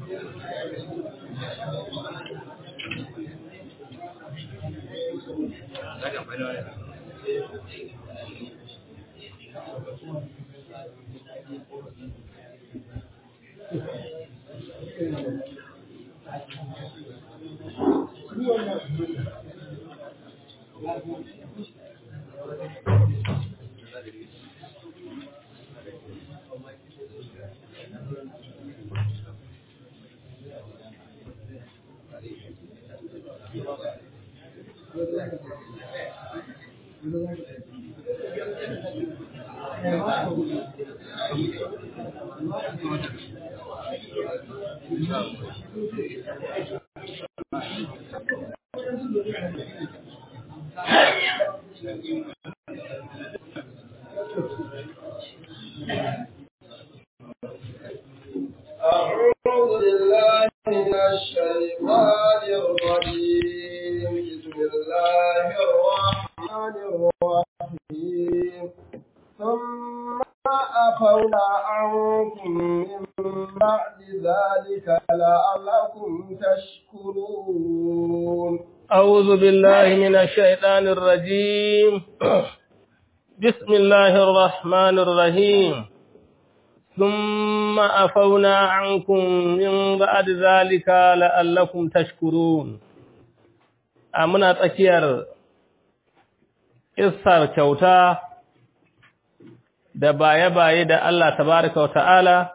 أعوذ بالله من الشيطان الرجيم بسم الله الرحمن الرحيم ثم عفونا عنكم من بعد ذلك لعلكم تشكرون أعوذ بالله من الشيطان الرجيم بسم الله الرحمن الرحيم ثم أفونا عنكم من بعد ذلك لعلكم تشكرون أمنا تكير إصار كوتا da baye-baye da Allah tabaraka wa ta'ala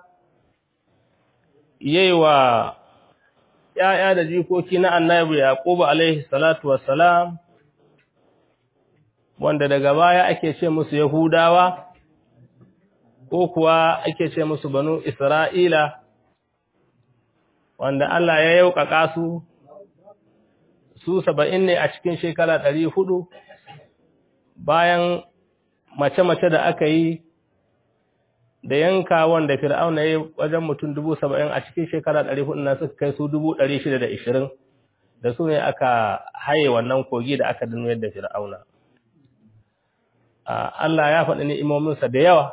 yayi wa ‘ya'ya da jikoki na annabi Yaqubu alaihi salatu wassalam, wanda daga baya ake ce musu Yahudawa, ko kuwa ake ce musu banu Isra'ila, wanda Allah ya yauƙaƙa su, su saba'in ne a cikin shekara ɗari hudu, bayan mace-mace da aka yi da yanka wanda fir'auna ya wajen mutum dubu saba'in a cikin shekara ɗari hudu na suka kai su dubu ɗari shida da ishirin da su ne aka haye wannan kogi da aka dinu yadda fir'auna Allah ya faɗi ni'imominsa da yawa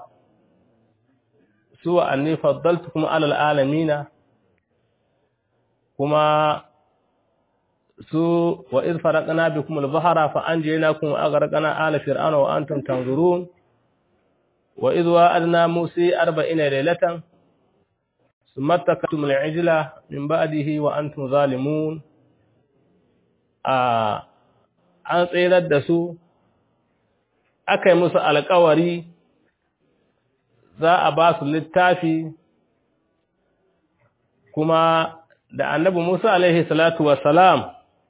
su wa anni faddaltu kuma alal alamina kuma su wa iz faraqna bikum al-bahra fa anjaynakum wa aghraqna ala fir'auna wa antum tanzurun وإذ وعدنا موسى أربعين ليلة ثم اتخذتم العجل من بعده وأنتم ظالمون an tsirar da su aka yi musu alkawari za a ba su littafi kuma da annabi Musa alaihi salatu wassalam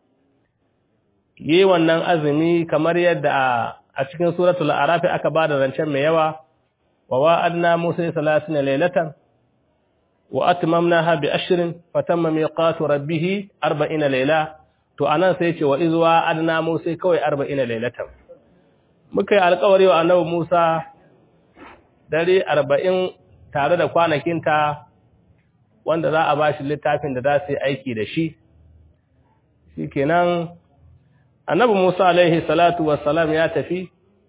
yi wannan azumi kamar yadda a cikin suratul arafi aka ba da rancen mai yawa ووعدنا موسى ثلاثين ليلة وأتممناها بعشر فتم ميقات ربه أربعين ليلة to anan sai ce wa izwa adna musa kawai 40 lailatan muka yi alƙawari wa annabi Musa dare 40 tare da kwanakinta wanda za a bashi littafin da za su yi aiki da shi shikenan annabi Musa alaihi salatu wassalam ya tafi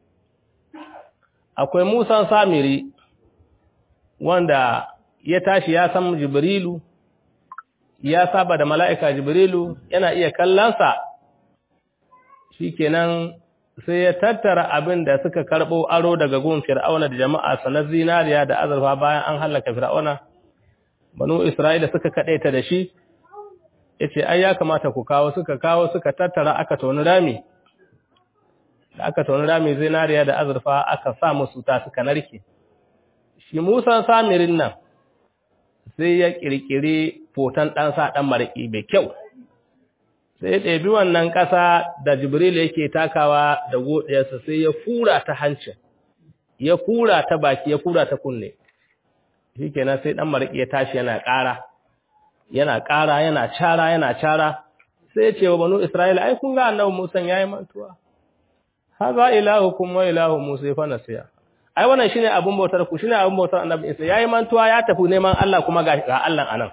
akwai Musa Samiri wanda ya tashi ya san Jibrilu ya saba da mala'ika Jibrilu yana iya kallonsa shikenan sai ya tattara abin da suka karɓo aro daga gun Fir'auna da jama'a sanar zinariya da azurfa bayan an hallaka Fir'auna banu Isra'ila suka kaɗaita da shi yace ai ya kamata ku kawo suka kawo suka tattara aka toni rami da aka tauni rami zinariya da azurfa aka sa musu ta suka narke shi musan samirin nan sai ya kirkiri foton ɗansa ɗan mariki mai kyau sai ya ɗebi wannan ƙasa da jibril yake takawa da godiyarsa sai ya fura ta hancin ya fura ta baki ya fura ta kunne shi kenan sai ɗan mariki ya tashi yana ƙara yana ƙara yana cara yana cara sai ya ce wa banu isra'ila ai kun ga annabi musan yayi mantuwa haza ilahukum wa ilahu Musa fa nasiya ai wannan shine abun bautar ku shine abun bautar Annabi Isa yayi mantuwa ya tafi neman Allah kuma ga ga Allah anan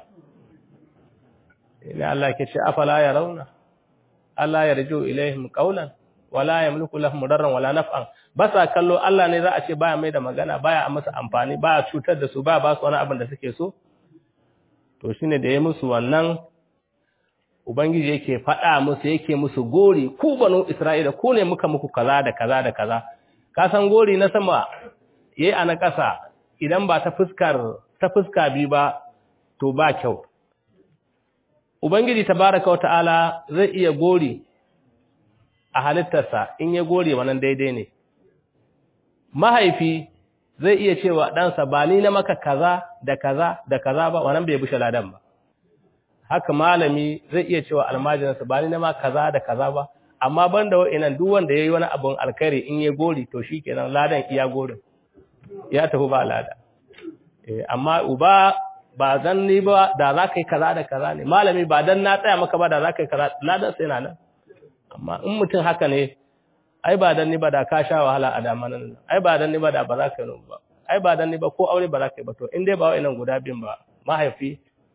ina Allah ke ce afala yarawna Allah yarju ilaihim qawlan wala yamliku lahum darran wala naf'an basa kallo Allah ne za a ce baya mai da magana baya masa amfani baya cutar da su ba ba su wani abin da suke so to shine da ya musu wannan ubangiji yake faɗa musu yake musu gori ku banu isra'ila ku ne muka muku kaza da kaza da kaza ka san gori na sama yayi a na ƙasa idan ba ta fuskar ta fuska bi ba to ba kyau ubangiji tabaraka wata'ala zai iya gori a halittarsa in ya gori wannan daidai ne mahaifi zai iya cewa ɗansa ba ni na maka kaza da kaza da kaza ba wannan bai bushe ladan ba haka malami zai iya cewa almajiransa ba ni na ma kaza da kaza ba amma banda wa'annan duk wanda yayi wani abun alkhairi in ya gori to shikenan ladan iya gorin ya tafi ba lada eh amma uba ba dan ni ba da za ka yi kaza da kaza ne malami ba dan na tsaya maka ba da za ka yi kaza ladan sai na nan amma in mutum haka ne ai ba dan ni ba da ka sha wahala a damanan ai ba dan ni ba da ba za ka yi ba ai ba dan ni ba ko aure ba za ka yi ba to in dai ba wa'annan guda biyun ba mahaifi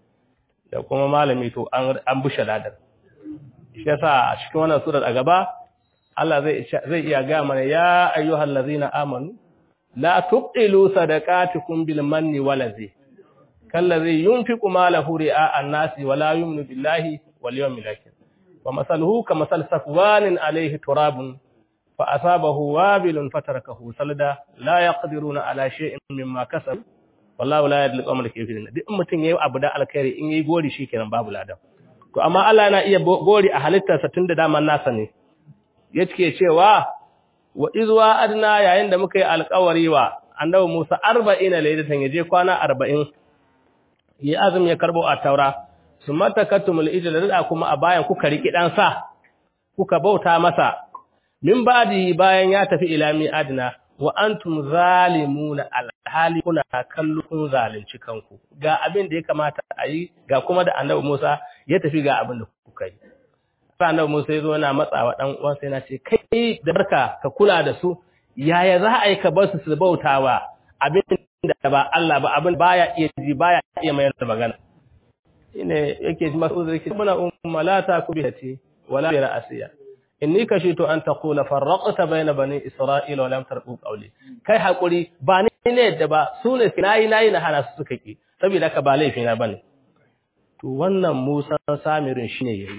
da kuma malami to an an bushe ladar shi yasa a cikin wannan surar a gaba Allah zai zai iya ga mana ya ayyuhal ladzina amanu la tubtilu sadaqatukum bil manni wal ladzi kallazi yunfiqu malahu ri'a an-nasi wa la yu'minu billahi wal yawmil akhir wa masaluhu kamasal safwanin alayhi turabun fa asabahu wabilun fatarakahu salda la yaqdiruna ala shay'in mimma kasabu wallahu la yadli qawmal kafirin duk mutun yayi abu da alkhairi in yayi gori shikenan babu ladan to amma Allah yana iya gori a halittarsa tunda daman nasa ne yake cewa wa izwa adna yayin da muka yi alƙawari wa annabi Musa 40 laylatan yaje kwana 40 yi azumi ya karbo a taura summa takatumul ijla da kuma a bayan kuka riki dan sa kuka bauta masa min badi bayan ya tafi ila mi adna wa antum zalimuna alhali kuna kallo kun zalunci kanku ga abin da ya kamata a yi ga kuma da annabi Musa ya tafi ga abin da kuka yi sai annabi Musa ya zo yana matsawa dan uwan sai yana ce kai da barka ka kula da su yaya za a yi ka bar su su bautawa abin da ba Allah ba abin baya iya ji baya iya mayar da magana ine yake ji masu zai muna umma la ta kubiyati wala bi ra'siya inni kashitu an taqula farraqta bayna bani isra'ila wa lam tarqu qawli kai hakuri ba ni ne da ba su ne nayi nayi na hana su suka ki saboda ka ba laifi na bane to wannan Musa Samirin shine yayi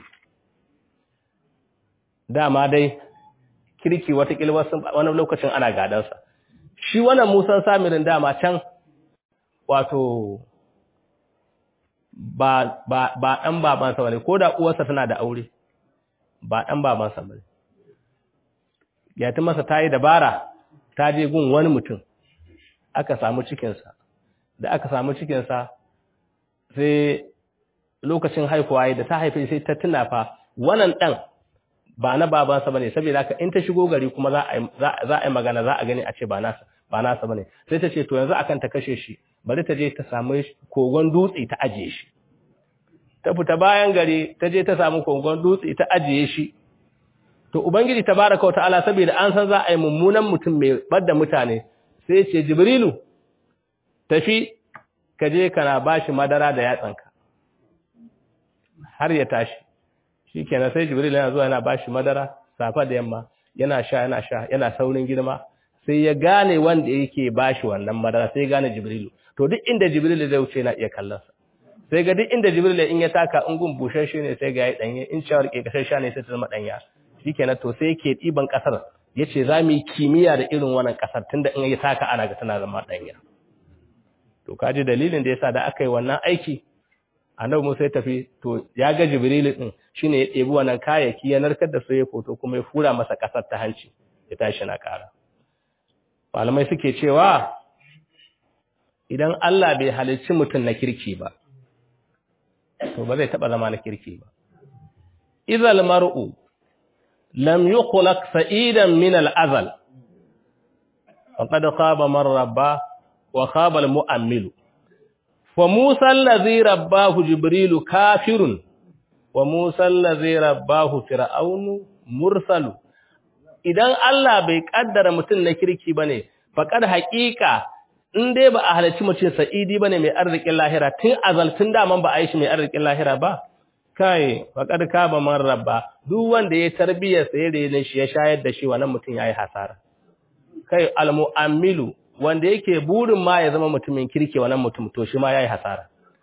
dama dai kirki wata kilwa wani lokacin ana gadan sa shi wannan Musa Samirin dama can wato ba ba ba dan babansa bane ko da uwarsa tana da aure ba ɗan babansa ba ya ta masa ta yi dabara ta je gun wani mutum aka samu cikinsa da aka samu cikinsa sai lokacin haifuwa da ta haife sai ta tuna fa wannan ɗan ba na babansa ba ne saboda haka in ta shigo gari kuma za a yi magana za a gani a ce ba nasa ba nasa ba ne sai ta ce to yanzu akan ta kashe shi bari ta je ta samu kogon dutse ta ajiye shi ta fita bayan gari ta je ta samu kogon dutse ta ajiye shi to ubangiji tabaraka wataala saboda an san za a yi mummunan mutum mai badda mutane sai ce jibrilu tafi ka je kana bashi madara da yatsanka har ya tashi shikenan sai jibril yana zuwa yana bashi madara safa da yamma yana sha yana sha yana saurin girma sai ya gane wanda yake bashi wannan madara sai ya gane jibrilu to duk inda jibrilu zai wuce yana iya kallon sa sai ga duk inda jibril in ya taka in gun bushashe ne sai ga yayi danye in cewar ke kasashe ne sai ta zama danya shikenan to sai yake diban kasar yace za mu yi kimiyya da irin wannan kasar tunda in ya taka ana ga tana zama danya to kaji dalilin da yasa da aka yi wannan aiki annabi Musa ya tafi to ya ga jibril din shine ya ɗebi wannan kayayyaki ya narkar da su ya foto kuma ya fura masa kasar ta hanci ya tashi na kara malamai suke cewa idan Allah bai halicci mutum na kirki ba to ba zai taba zama na kirki ba idhal mar'u lam yukhlaq sa'idan min al-azal faqad khaba man rabba wa khaba al-mu'ammil wa musa allazi rabbahu jibrilu kafirun wa musa allazi rabbahu fir'aunu mursalu idan Allah bai kaddara mutum na kirki bane faqad haqiqa in dai ba a halarci mutum sa'idi bane mai arzikin lahira tun azal tun daman ba a yi shi mai arzikin lahira ba kai faqad kaba man rabba duk wanda ya tarbiyyar sa ya rene shi ya shayar da shi wannan mutum yayi hasara kai almu'ammilu wanda yake burin ma ya zama mutumin kirki wannan mutum to shi ma yayi hasara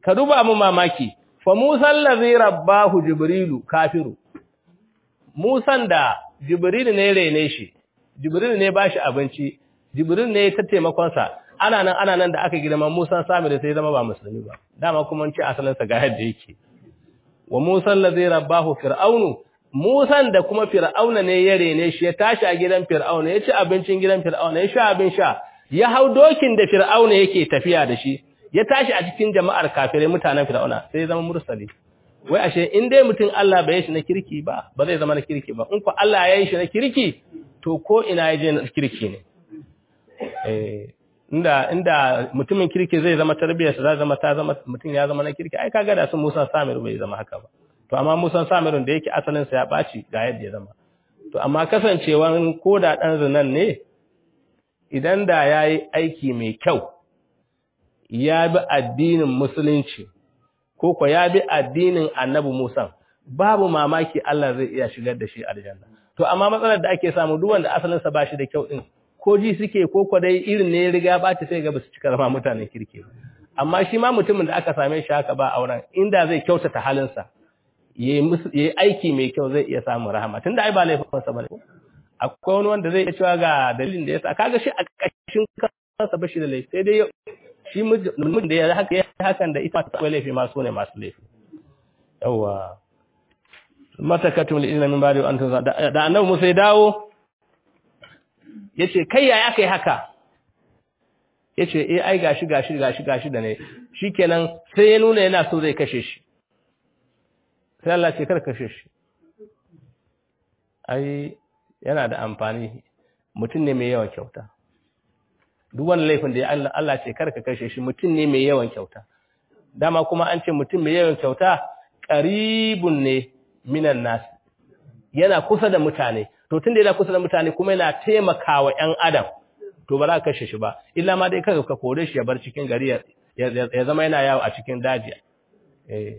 ka duba mu mamaki fa Musa allazi rabbahu jibrilu kafiru Musan da jibrilu ne rene shi jibrilu ne bashi abinci jibrilu ne ta taimakon sa ana nan ana nan da aka girma Musa sami da sai zama ba musulmi ba dama kuma ce asalin sa ga yadda yake wa Musa allazi rabbahu fir'aunu Musan da kuma fir'auna ne ya rene shi ya tashi a gidan fir'auna ya ci abincin gidan fir'auna ya sha abin sha ya hau dokin da fir'auna yake tafiya da shi ya tashi a cikin jama'ar kafirai mutanen fir'auna sai ya zama mursali wai ashe in dai mutum Allah bai shi na kirki ba ba zai zama na kirki ba in ko Allah ya yi shi na kirki to ko ina ya je na kirki ne eh inda inda mutumin kirki zai zama tarbiyarsa zai zama ta zama mutum ya zama na kirki ai kaga da su Musa Samir bai zama haka ba to amma Musa Samirun da yake asalin sa ya baci ga yadda ya zama to amma kasancewan koda dan zinan ne idan da yayi aiki mai kyau ya bi addinin musulunci ko ko ya bi addinin Annabi Musa babu mamaki Allah zai iya shigar da shi aljanna to amma matsalar da ake samu duk wanda asalin sa bashi da kyau din ko ji suke ko ko dai irin ne ya riga ba ta sai ga basu cika zama mutanen kirki amma shi ma mutumin da aka same shi haka ba auren inda zai kyautata halinsa yayi aiki mai kyau zai iya samun rahama tunda ai ba laifinsa bane akwai wani wanda zai iya cewa ga dalilin da yasa kaga shi a kashin kansa bashi da laifi sai dai shi mutum da ya haka ya hakan da ita akwai laifi ma su ne masu laifi yawa matakatum li ilmin bari an tun da annabi Musa ya dawo yace kai yaya kai haka yace eh ai gashi gashi gashi gashi da ne shikenan sai ya nuna yana so zai kashe shi sai Allah ce kar kashe shi ai yana da amfani mutum ne mai yawan kyauta duk wani laifin da ya Allah Allah ce kar ka kashe shi mutum ne mai yawan kyauta dama kuma an ce mutum mai yawan kyauta qaribun ne minan nas yana kusa da mutane to tunda yana kusa da mutane kuma yana taimakawa ƴan adam to ba za ka kashe shi ba illa ma dai kaga ka kore shi ya bar cikin gari ya zama yana yawo a cikin daji eh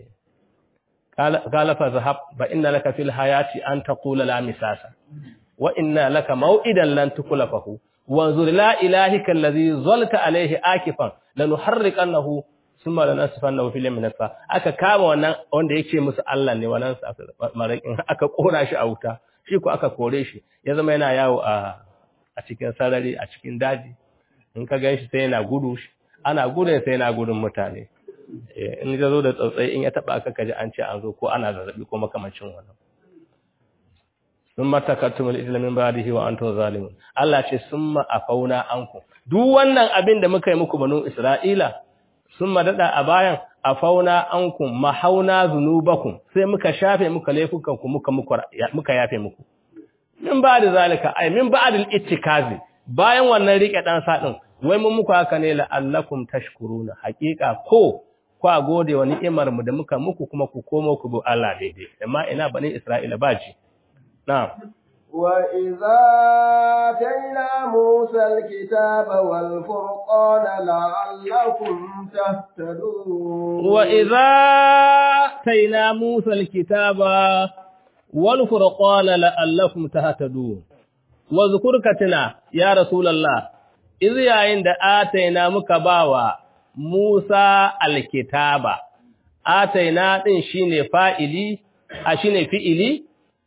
قال فذهب فإن لك في الحياة أن تقول لا مساس وإن لك موئدا لن تخلفه وانظر لا إلهك الذي ظلت عليه آكفا لنحرقنه ثم لنسفنه في اليم نسفا aka kama wannan wanda yake musu Allah ne wannan marakin aka kora shi a wuta shi ko aka kore shi ya zama yana yawo a a cikin sarari a cikin daji in ka ganshi sai yana gudu ana gudun sai yana gudun mutane in ya zo da tsautsayi in ya taba aka kaji an ce an zo ko ana zazzabi ko makamancin wannan summa takattumul islamin ba'dihi wa antum zalimun Allah ce summa afauna anku duk wannan abin da muka yi muku banu Isra'ila summa dada a bayan afauna ankum mahauna zunubakum sai muka shafe muka laifukan ku muka muka yafe muku min ba'da zalika ay min ba'dil ittikazi bayan wannan rike dan sadin wai mun muku haka ne la'allakum tashkuruna haqiqa ko kwa gode wa ni'imar mu da muka muku kuma ku komo ku bi Allah daidai amma ina bani Isra'ila baji na'am wa idza tayna Musa al-kitaba wal furqana la'allakum tahtadun wa idza tayna Musa al-kitaba wal furqana la'allakum tahtadun wa zkurkatina ya rasulullah iz yayin da ataina muka bawa Musa alkitaba ataina din shine fa'ili a shine fi'ili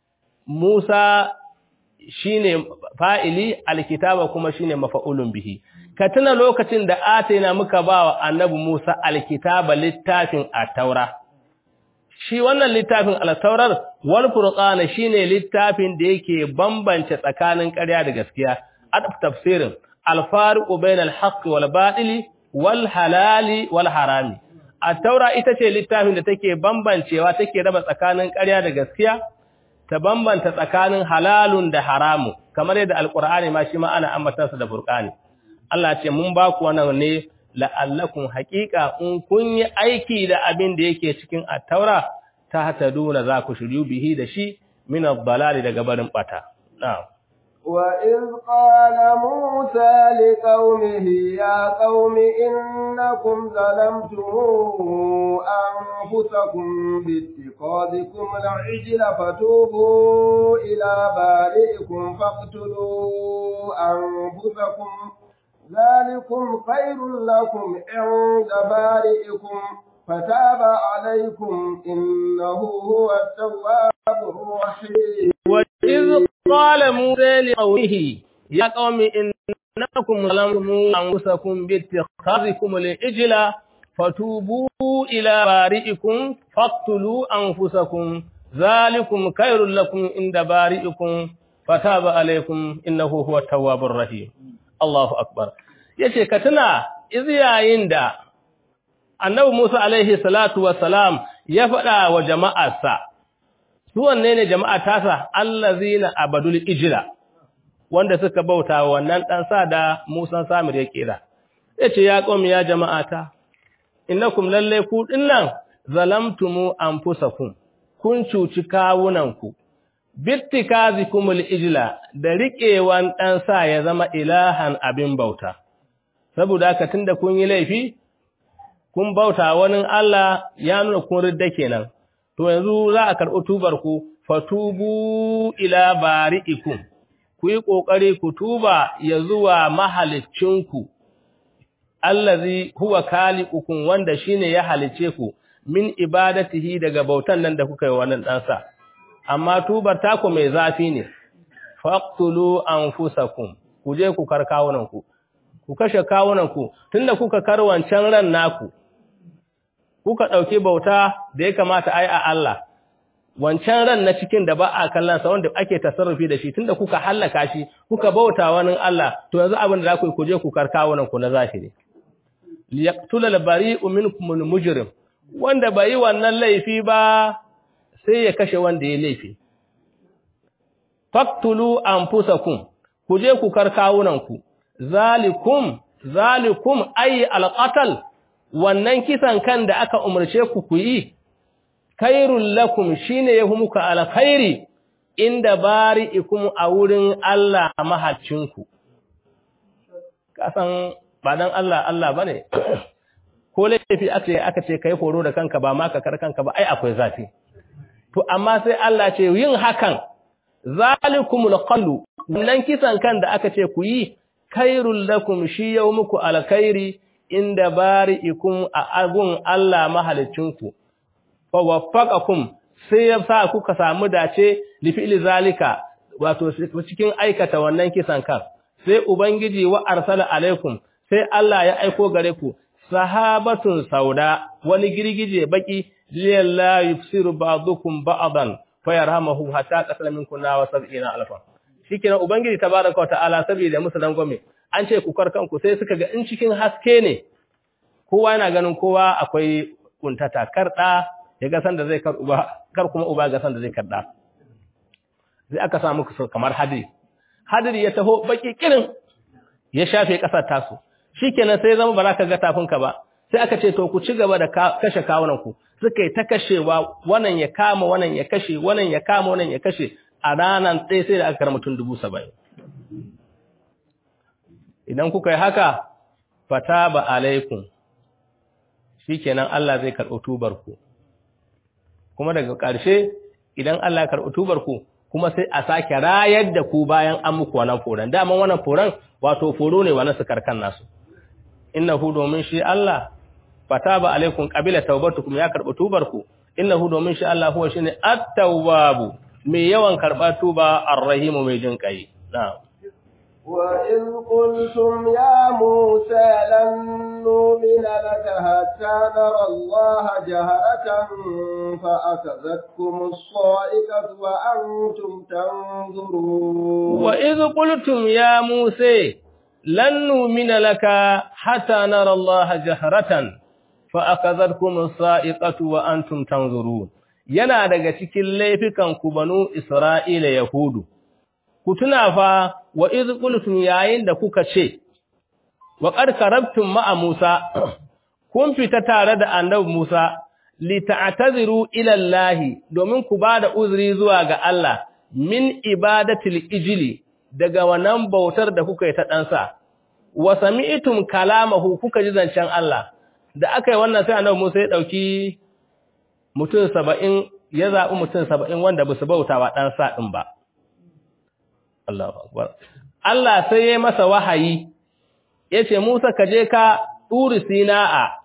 Musa shine fa'ili alkitaba kuma shine mafa'ulun bihi ka tuna lokacin da ataina muka bawa annabi Musa alkitaba littafin at-taura shi wannan littafin al-taurar wal furqana shine littafin da yake bambance tsakanin ƙarya da gaskiya adab tafsirin al-fariqu bainal haqqi wal batili wal halali wal harami at-taura ita ce littafin da take bambancewa take raba tsakanin ƙarya da gaskiya ta bambanta tsakanin halalun da haramu kamar yadda alqur'ani ma shi ma ana ambata su da furqani Allah ce mun ba ku wannan ne la'allakum haqiqa in kun yi aiki da abin da yake cikin at-taura ta hataduna za ku shiryu bihi da shi min ad-dalali daga barin bata na'am وإذ قال موسى لقومه يا قوم إنكم ظلمتم أنفسكم باتخاذكم العجل فتوبوا إلى بارئكم فاقتلوا أنفسكم ذلكم خير لكم عند بارئكم فتاب عليكم إنه هو التواب الرحيم وإذ قال موسى لقومه يا قوم إنكم ظلمتم أنفسكم باتخاذكم العجل فتوبوا إلى بارئكم فاقتلوا أنفسكم ذلكم خير لكم عند بارئكم فتاب عليكم إنه هو التواب الرحيم الله أكبر yace ka tuna iz yayin da annabi Musa alaihi salatu wassalam ya faɗa wa jama'arsa su wanne ne jama'a tasa allazina abadul ijla wanda suka bauta wannan dan sa da Musa Samir ya kira yace ya qaumi ya jama'ata innakum lalle ku dinnan zalamtumu anfusakum kun cuci kawunanku bittikazikumul ijla da riƙewan dan sa ya zama ilahan abin bauta saboda haka tunda kun yi laifi kun bauta wani Allah ya nuna kun ridda kenan to yanzu za a karɓi tubar ku fatubu ila bari'ikum ku yi ƙoƙari ku tuba ya zuwa mahaliccinku allazi huwa khaliqukum wanda shine ya halice ku min ibadatihi daga bautan nan da kuka yi wannan ɗansa amma tubar taku mai zafi ne faqtulu anfusakum ku je ku karkawunanku ku kashe kawunanku tunda kuka karwancan ran naku kuka ɗauki bauta da ya kamata ai a Allah wancan ran na cikin da ba a kallon sa wanda ake tasarrufi da shi tunda kuka hallaka shi kuka bauta wani Allah to yanzu abin da za ku yi ku je ku karkawunan ku na zahiri liyaqtula al-bari'u minkum al-mujrim wanda bai wannan laifi ba sai ya kashe wanda ya laifi faqtulu anfusakum ku je ku karkawunan ku zalikum zalikum ay al-qatl wannan kisan kan da aka umarce ku ku yi khairul lakum shine yahu muka alkhairi inda bari'ikum a wurin Allah mahaccinku kasan ba dan Allah Allah bane ko laifi aka aka ce kai horo da kanka ba ma ka kar kanka ba ai akwai zafi to amma sai Allah ce yin hakan zalikumul qallu wannan kisan kan da aka ce ku yi khairul lakum shi yau muku alkhairi inda bari'ikum a agun Allah mahalicinku fa waffaqakum sai ya sa kuka samu dace li fi'li zalika wato cikin aikata wannan kisan kan sai ubangiji wa arsala alaikum sai Allah ya aiko gare ku sahabatun sauda wani girgije baki liyalla yufsiru ba'dukum ba'dan fayarhamuhu hatta qasala minkum wa sab'ina alfa shikenan ubangiji tabaraka wa ta'ala saboda musu dangwame an ce ku karkanku sai suka ga in cikin haske ne kowa yana ganin kowa akwai kuntata karda ya ga san da zai kar uba kar kuma uba ga san da zai karda sai aka samu kamar hadiri hadiri ya taho baki kirin ya shafe kasar tasu shikenan sai zama ba za ka ga tafinka ba sai aka ce to ku ci gaba da kashe kawunan ku suka yi ta kashewa wannan ya kama wannan ya kashe wannan ya kama wannan ya kashe a ranar ɗaya sai da aka karama mutum dubu saba'in idan kuka yi haka fata ba alaikun shi kenan Allah zai karɓi tubarku kuma daga ƙarshe idan Allah ya karɓi tubarku kuma sai a sake rayar da ku bayan an muku wannan foran daman wannan foran wato foro ne wannan su karkan nasu innahu domin shi Allah fata ba alaikun qabila taubatukum ya karɓi tubarku innahu domin shi Allah huwa shine at-tawwabu mai yawan karɓa tuba ar-rahimu mai jin kai na'am وإذ قلتم يا موسى لن نؤمن لك حتى نرى الله جهرة فأخذتكم الصائقة وأنتم تنظرون وإذ قلتم يا موسى لن نؤمن لك حتى نرى الله جهرة فأخذتكم الصائقة وأنتم تنظرون yana daga cikin laifukan ku banu Isra'ila Yahudu ku tuna fa wa iz qultum yayin da kuka ce wa qad karabtum ma'a Musa kun fita tare da annabi Musa li ta'taziru ila Allah domin ku bada uzuri zuwa ga Allah min ibadatil ijli daga wannan bautar da kuka yi ta ɗansa wa sami'tum kalamahu kuka ji zancen Allah da aka yi wannan sai annabi Musa ya dauki mutum 70 ya zabi mutum 70 wanda ba su bautawa ɗansa din ba Allahu akbar Allah sai ya masa wahayi yace Musa ka je ka turi Sina'a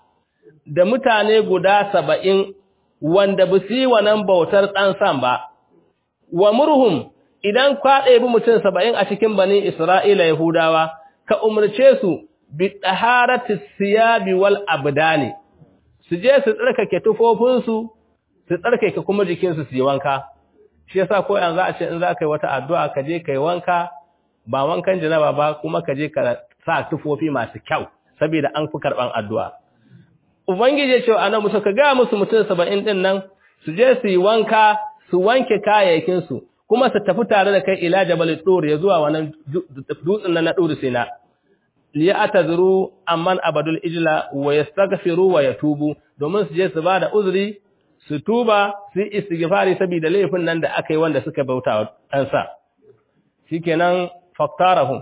da mutane guda saba'in wanda ba su yi wannan bautar ɗansan ba, wa murhum idan kwaɗe bi mutum saba'in a cikin bani Isra'ila Yahudawa, ka umarce su bi ɗaharati siyabi wal abdani, su je su tsarkake tufofinsu, su tsarkake kuma jikinsu su yi wanka. Shi yasa ko yanzu a ce in za ka yi wata addu'a ka je ka yi wanka, ba wankan janaba ba kuma ka je ka sa tufofi masu kyau, saboda an fi karɓan addu'a. Ubangiji ya ce wa annabi Musa ka ga musu mutum saba'in ɗin nan su je su yi wanka su wanke kayayyakinsu kuma su tafi tare da kai ila jabal tur ya zuwa wannan dutsen nan na dur sina li atazuru amman abadul ijla wa yastaghfiru wa yatubu domin su je su bada uzuri su tuba su istighfari saboda laifin nan da aka yi wanda suka bauta wa ɗansa shikenan faktarahum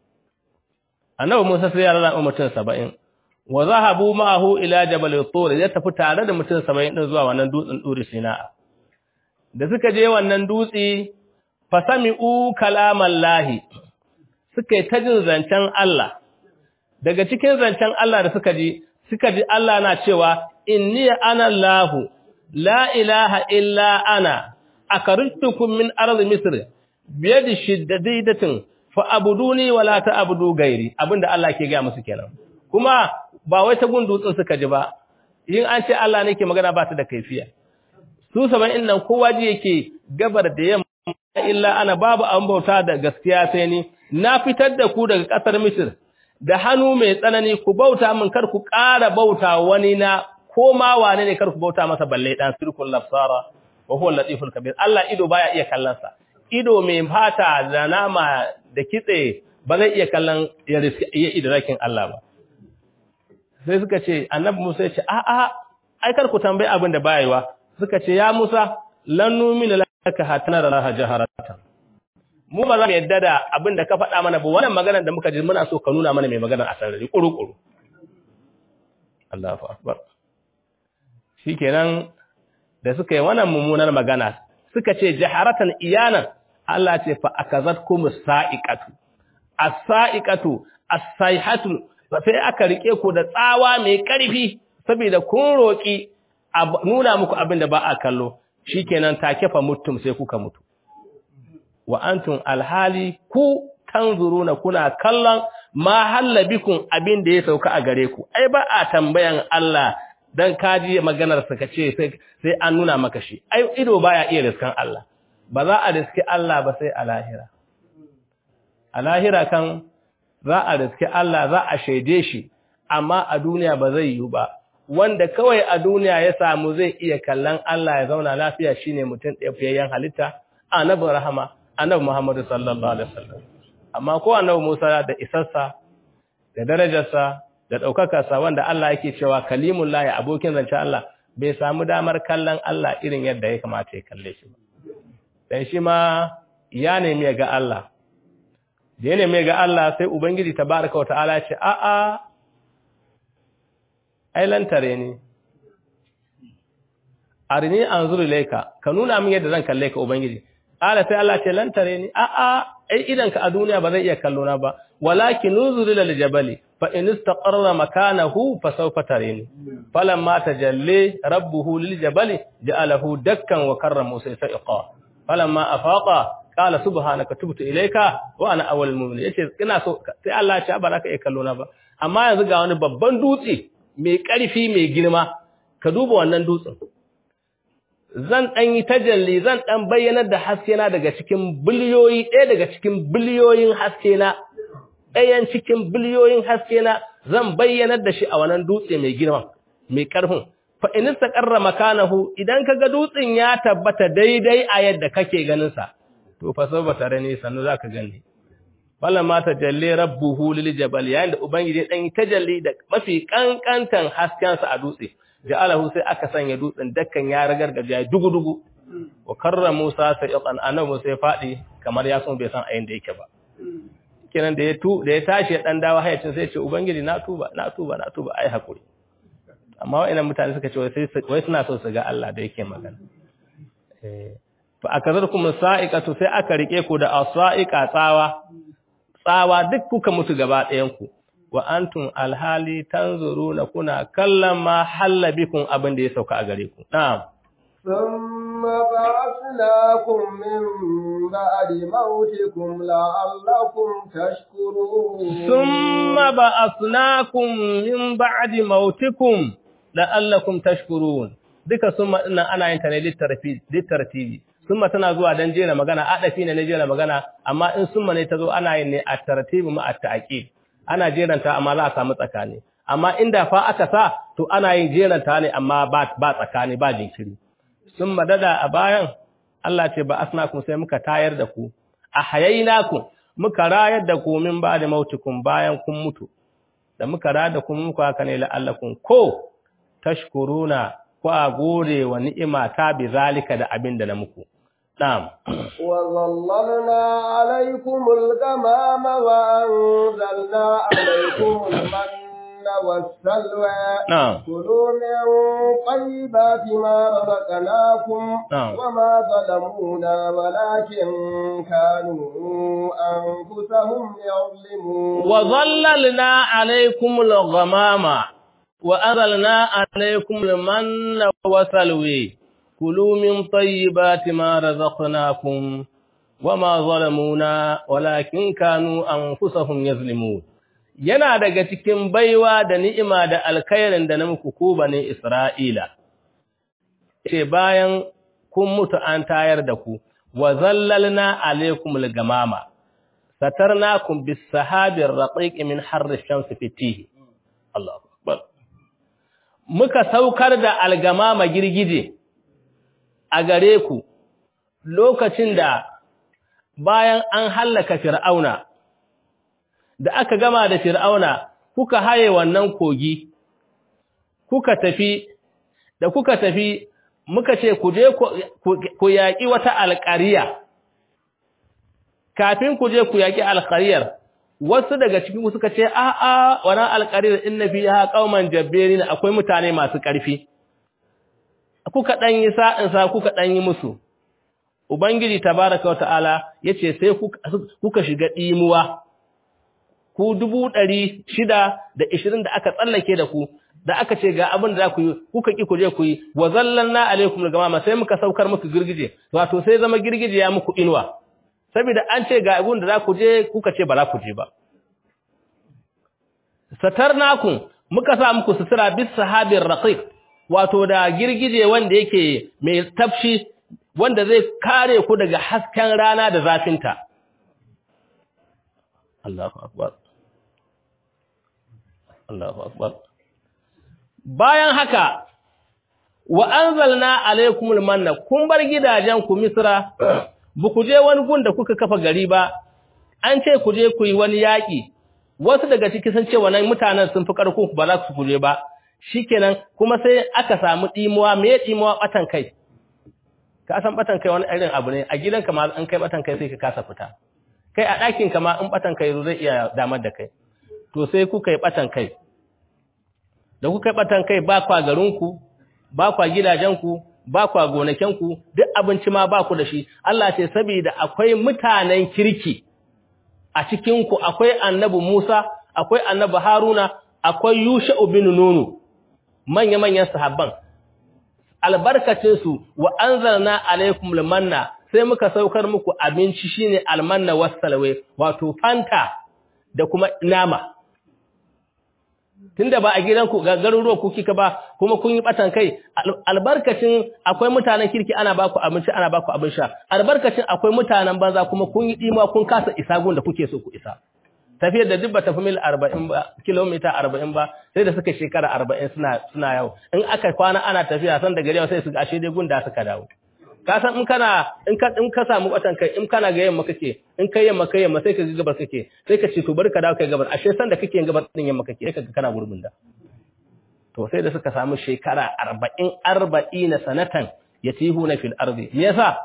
annabi Musa sai ya rana mutum 70 wa zahabu ma'ahu ila jabal tur ya tafi tare da mutum 70 din zuwa wannan dutsen dur sina da suka je wannan dutse fasami'u kalaman lahi suka yi ta jin zancen Allah daga cikin zancen Allah da suka ji suka ji Allah na cewa inni ana Allahu la ilaha illa ana akarijtukum min ardi misr biyadi shiddadatin fa abuduni wala ta'budu gairi abinda Allah ke ga musu kenan kuma ba wai ta gundutsun suka ji ba yin an ce Allah ne ke magana ba ta da kaifiya su saba'in nan kowa ji yake gabar da yamma illa ana babu an bauta da gaskiya sai ni na fitar da ku daga ƙasar Misir da hannu mai tsanani ku bauta min kar ku ƙara bauta wani na ko ma wane ne kar ku bauta masa balle dan sirkul lafsara wa huwa latiful kabir Allah ido baya iya kallon sa ido mai fata da nama da kitse ba zai iya kallon ya iya idrakin Allah ba sai suka ce annabi Musa ya ce a a ai kar ku tambaye abin da bayewa suka ce ya Musa lan numina laka hatana da laha jaharatan mu ba za mu yadda da abin da ka faɗa mana ba wannan maganar da muka ji muna so ka nuna mana mai maganar a sarari kuru-kuru Allahu akbar shikenan da suka yi wannan mummunar magana suka ce jaharatan iyanan Allah ce fa akazatkum sa'iqatu as-sa'iqatu as-sayhatu sai aka rike ku da tsawa mai ƙarfi saboda kun roki nuna muku abin da ba a kallo shikenan take fa mutum sai kuka mutu wa antum alhali ku tanzuruna kuna kallon ma halla bikum abin da ya sauka a gare ku ai ba a tambayan Allah dan kaji maganar sa kace sai sai an nuna maka shi ai ido baya iya riskan Allah ba za a riski Allah ba sai a lahira a lahira kan za a riski Allah za a shaide shi amma a duniya ba zai yi ba wanda kawai a duniya ya samu zai iya kallon Allah ya zauna lafiya shine mutum ɗaya fiyayyen halitta annabi rahama annabi Muhammadu sallallahu alaihi wasallam amma ko annabi Musa da isarsa da darajarsa da ɗaukakarsa wanda Allah yake cewa kalimullahi abokin zancen Allah bai samu damar kallon Allah irin yadda ya kamata ya kalle shi ba dan shi ma ya nemi ya ga Allah da ya nemi ga Allah sai ubangiji tabaraka wa ta'ala ya ce a'a ai lantare ne arini anzuru ilayka ka nuna min yadda zan kalle ka ubangiji ala sai Allah ce lantare ni a a ai idan ka a duniya ba zai iya kallo na ba walakin nuzuru lil jabali fa in istaqarra makanahu fa sawfa tarini falamma tajalli rabbuhu lil jabali ja'alahu dakkan wa karra musa sa'iqa falamma afaqa qala subhanaka tubtu ilayka wa ana awwalul mu'minin yace ina so sai Allah ya ce ba za ka iya kallo na ba amma yanzu ga wani babban dutse mai ƙarfi mai girma ka duba wannan dutsen zan ɗan yi tajalli zan ɗan bayyanar da haskena daga cikin biliyoyi ɗaya daga cikin biliyoyin haskena ɗayan cikin biliyoyin haskena zan bayyanar da shi a wannan dutse mai girma mai ƙarfin fa in istaqarra makanahu idan kaga dutsen ya tabbata daidai a yadda kake ganin sa to fa sau tare ne sannu zaka gani falamma tajalli rabbuhu lil jabal yayin da ubangiji dan yi tajalli da mafi kankantan hasken sa a dutse ja'alahu sai aka sanya dutsen dakkan ya ragargaje ya dugu dugu wa karra Musa sa'iqan annabi sai fadi kamar ya son bai san ayin da yake ba kenan da ya tu da ya tashi ya dan dawo hayacin sai ya ce ubangiji na tuba na tuba na tuba ai hakuri amma wa'annan mutane suka ce wai wai suna so su ga Allah da yake magana eh fa akazarkum sa'iqatu sai aka rike ku da asaiqa tsawa tsawa duk kuka mutu gaba ɗayan ku wa antum alhali tanzuruna kuna kallon ma halla bikum abin da ya sauka a gare ku na'am ثم بعثناكم من بعد موتكم لعلكم تشكرون ثم بعثناكم من بعد موتكم لعلكم تشكرون duka summa dinnan ana yin ta ne littartibi summa tana zuwa dan jera magana adafi ne na jera magana amma in summa ne ta zo ana yin ne a tartibi ma at ta'qib ana jeranta amma za a samu tsakani amma inda fa aka sa to ana yin jeranta ne amma ba ba tsakani ba jinkiri summa dada a bayan Allah ce ba asnakum sai muka tayar da ku a hayainakum muka rayar da ku min ba da mautukum bayan kun mutu da muka rayar da ku muku haka ne la'allakum ko tashkuruna ko a gode wa ni'ima ta bi zalika da abin da na muku na'am وظللنا عليكم الغمام وأنزلنا عليكم المن والسلوى na'am كلوا من طيبات ما رزقناكم نعم. وما ظلمونا ولكن كانوا أنفسهم يظلمون وظللنا عليكم الغمام وأنزلنا عليكم المن والسلوى كلوا من طيبات ما رزقناكم وما ظلمونا ولكن كانوا أنفسهم يظلمون yana daga cikin baiwa da ni'ima da alkhairin da na muku ku bane Isra'ila ce bayan kun mutu an tayar da ku wa zallalna alaikumul gamama satarnakum bis sahabir raqiq min harri shamsi fitihi Allahu akbar muka saukar da algamama girgije a gare ku lokacin da bayan an hallaka fir'auna da aka gama da fir'auna kuka haye wannan kogi kuka tafi da kuka tafi muka ce ku je ku yaƙi wata alƙariya kafin ku je ku yaƙi alƙariyar wasu daga cikin ku suka ce a a wannan alƙariyar inna fiha qauman jabbirin akwai mutane masu ƙarfi kuka dan yi sa'in sa kuka dan yi musu ubangiji tabaaraka wataala yace sai kuka shiga dimuwa ku dubu ɗari shida da ishirin da aka tsallake da ku da aka ce ga abin da za ku yi kuka ƙi ku je ku yi wa zallanna alaikum al-gamama sai muka saukar muku girgije wato sai zama girgije ya muku inuwa saboda an ce ga abin da za ku je kuka ce ba za ku je ba satarnakum muka sa muku sutura bis sahabir raqiq wato da girgije wanda yake mai tafshi wanda zai kare ku daga hasken rana da zafinta Allahu akbar Allahu akbar bayan haka wa anzalna alaykumul manna kun bar gidajen ku misra bu ku je wani gun da kuka kafa gari ba an ce ku je ku yi wani yaki wasu daga ciki sun ce wannan mutanen sun fi karfin ku ba za ku je ba shikenan kuma sai aka samu dimuwa me dimuwa batan kai ka san batan kai wani irin abu ne a gidanka ma an kai batan kai sai ka kasa fita kai a ɗakin ka ma in batan kai zai iya damar da kai to sai kuka yi batan kai da kuka yi batan kai ba kwa garinku ba kwa gidajenku ba kwa gonakenku duk abinci ma ba ku da shi Allah ce saboda akwai mutanen kirki a cikinku akwai annabi Musa akwai annabi Haruna akwai Yusha'u bin Nunu manya-manyan sahabban albarkacin su wa anzalna alaikum limanna sai muka saukar muku abinci shine almanna wassalwe wato fanta da kuma nama tunda ba a gidanku ga garuruwa ku kika ba kuma kun yi batan kai albarkacin akwai mutanen kirki ana baku abinci ana baku abin sha albarkacin akwai mutanen banza kuma kun yi dima kun kasa isa gun da kuke so ku isa tafiyar da duk ba tafi mil 40 ba kilomita 40 ba sai da suka shekara 40 suna suna yawo in aka kwana ana tafiya san da gari sai su ga ashe dai gun da suka dawo ka san in kana in ka in ka samu batan kai in kana ga yamma kake in kai yamma kai yamma sai ka ga gabar kake sai ka ce to bari ka dawo kai gabar ashe san da kake yin gabar din yamma kake sai ka ga kana gurbin da to sai da suka samu shekara 40 40 sanatan yatihuna fil ardi me yasa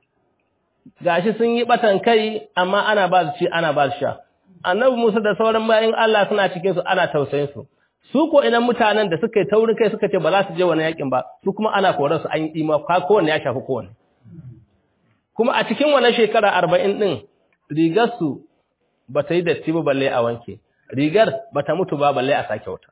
gashi sun yi batan kai amma ana ba su ci ana ba su sha annabi Musa da sauran bayin Allah suna cikin su ana tausayin su su ko idan mutanen da suka yi taurin kai suka ce ba za su je wani yakin ba su kuma ana koran su an yi dima ka kowanne ya shafi kowanne kuma a cikin wannan shekara 40 din rigar su ba ta yi datti ba balle a wanke rigar bata mutu ba balle a sake wata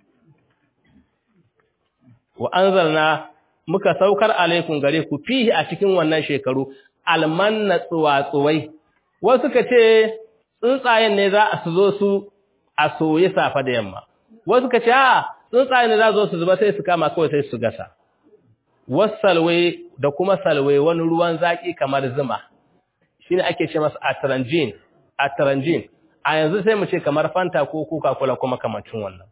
wa anzalna muka saukar alaikum gare ku fihi a cikin wannan shekaru almanna tsuwatsuwai wasu ka ce tsuntsayen ne za a su zo su a soye safa da yamma wasu ka ce a tsuntsayen ne za zo su zuba sai su kama kawai sai su gasa wasalwe da kuma salwe wani ruwan zaki kamar zuma shine ake ce masa atranjin atranjin a yanzu sai mu ce kamar fanta ko coca-cola kuma kamancin wannan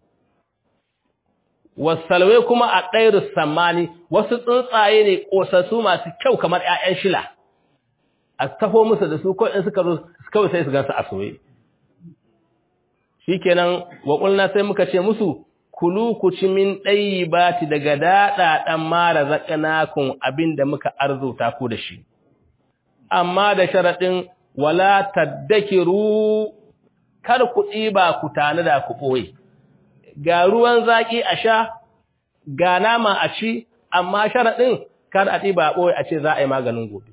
wasalwe kuma a ɗairu samani wasu tsuntsaye ne ƙosassu masu kyau kamar ‘ya'yan shila a tafo musu da su ko in suka kawai sai su gansu a soye shi kenan waƙulna sai muka ce musu kulu ku ci min ɗayi bati daga daɗaɗan mara zaƙanakun abin da muka arzuta ku da shi amma da sharaɗin wala taddakiru kar ku ɗiba ku tani da ku ɓoye ga ruwan zaƙi a sha, ga nama a ci, amma sharaɗin kar a ɗiba a ɓoye a ce za a yi maganin gobe.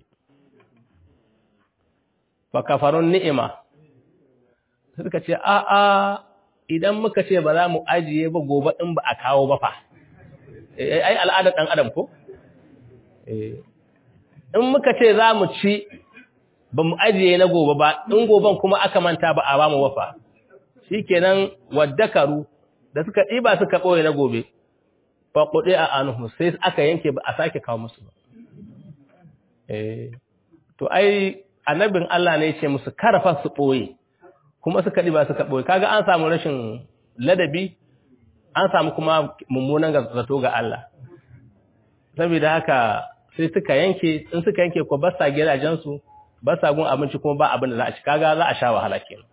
Fakafarun ni'ima, suka ce, a'a, idan muka ce ba za mu ajiye ba gobe ɗin ba a kawo ba fa. Ai, al'adar ɗan adam ko? In muka ce za mu ci, ba mu ajiye na gobe ba, in goben kuma aka manta ba a ba mu wafa. Shi kenan waddakaru da suka ɗiba suka ɓoye na gobe, faƙuɗe a anuhu sai aka yanke ba a sake kawo musu ba. To, ai, annabin Allah ne ce musu karfa su ɓoye, kuma suka ɗiba suka ɓoye, kaga an samu rashin ladabi, an samu kuma mummunan zato ga Allah. Saboda haka sai suka yanke, in suka yanke ko basa gidajensu, basa gun abinci kuma ba abin da za a ci, kaga za a sha wahala kenan.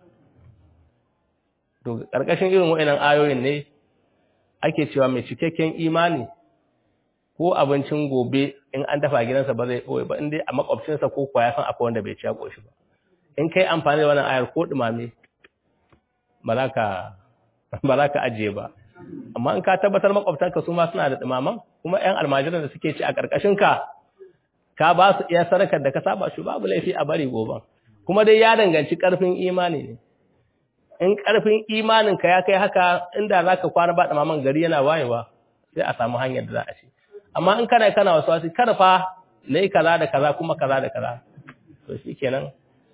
To, ƙarƙashin irin wa'inan ayoyin ne ake cewa mai cikakken imani ko abincin gobe in an dafa gidansa ba zai ɓoye ba, inda a makwabcinsa ko kuwa ya san akwai wanda bai ci ya ƙoshi ba. In kai amfani da wannan ayar ko ɗumame, ba za ka ajiye ba. Amma in ka tabbatar makwabtanka su ma suna da ɗumaman, kuma ‘yan almajiran da suke ci a ƙarƙashinka, ka ba su iya sarakar da ka saba shi babu laifi a bari goben. Kuma dai ya danganci ƙarfin imani ne. in ƙarfin imaninka ya kai haka inda za ka kwana ba ɗamaman gari yana wayewa sai a samu hanyar da za a ce amma in kana kana wasu wasu karfa na yi kaza da kaza kuma kaza da kaza to shi kenan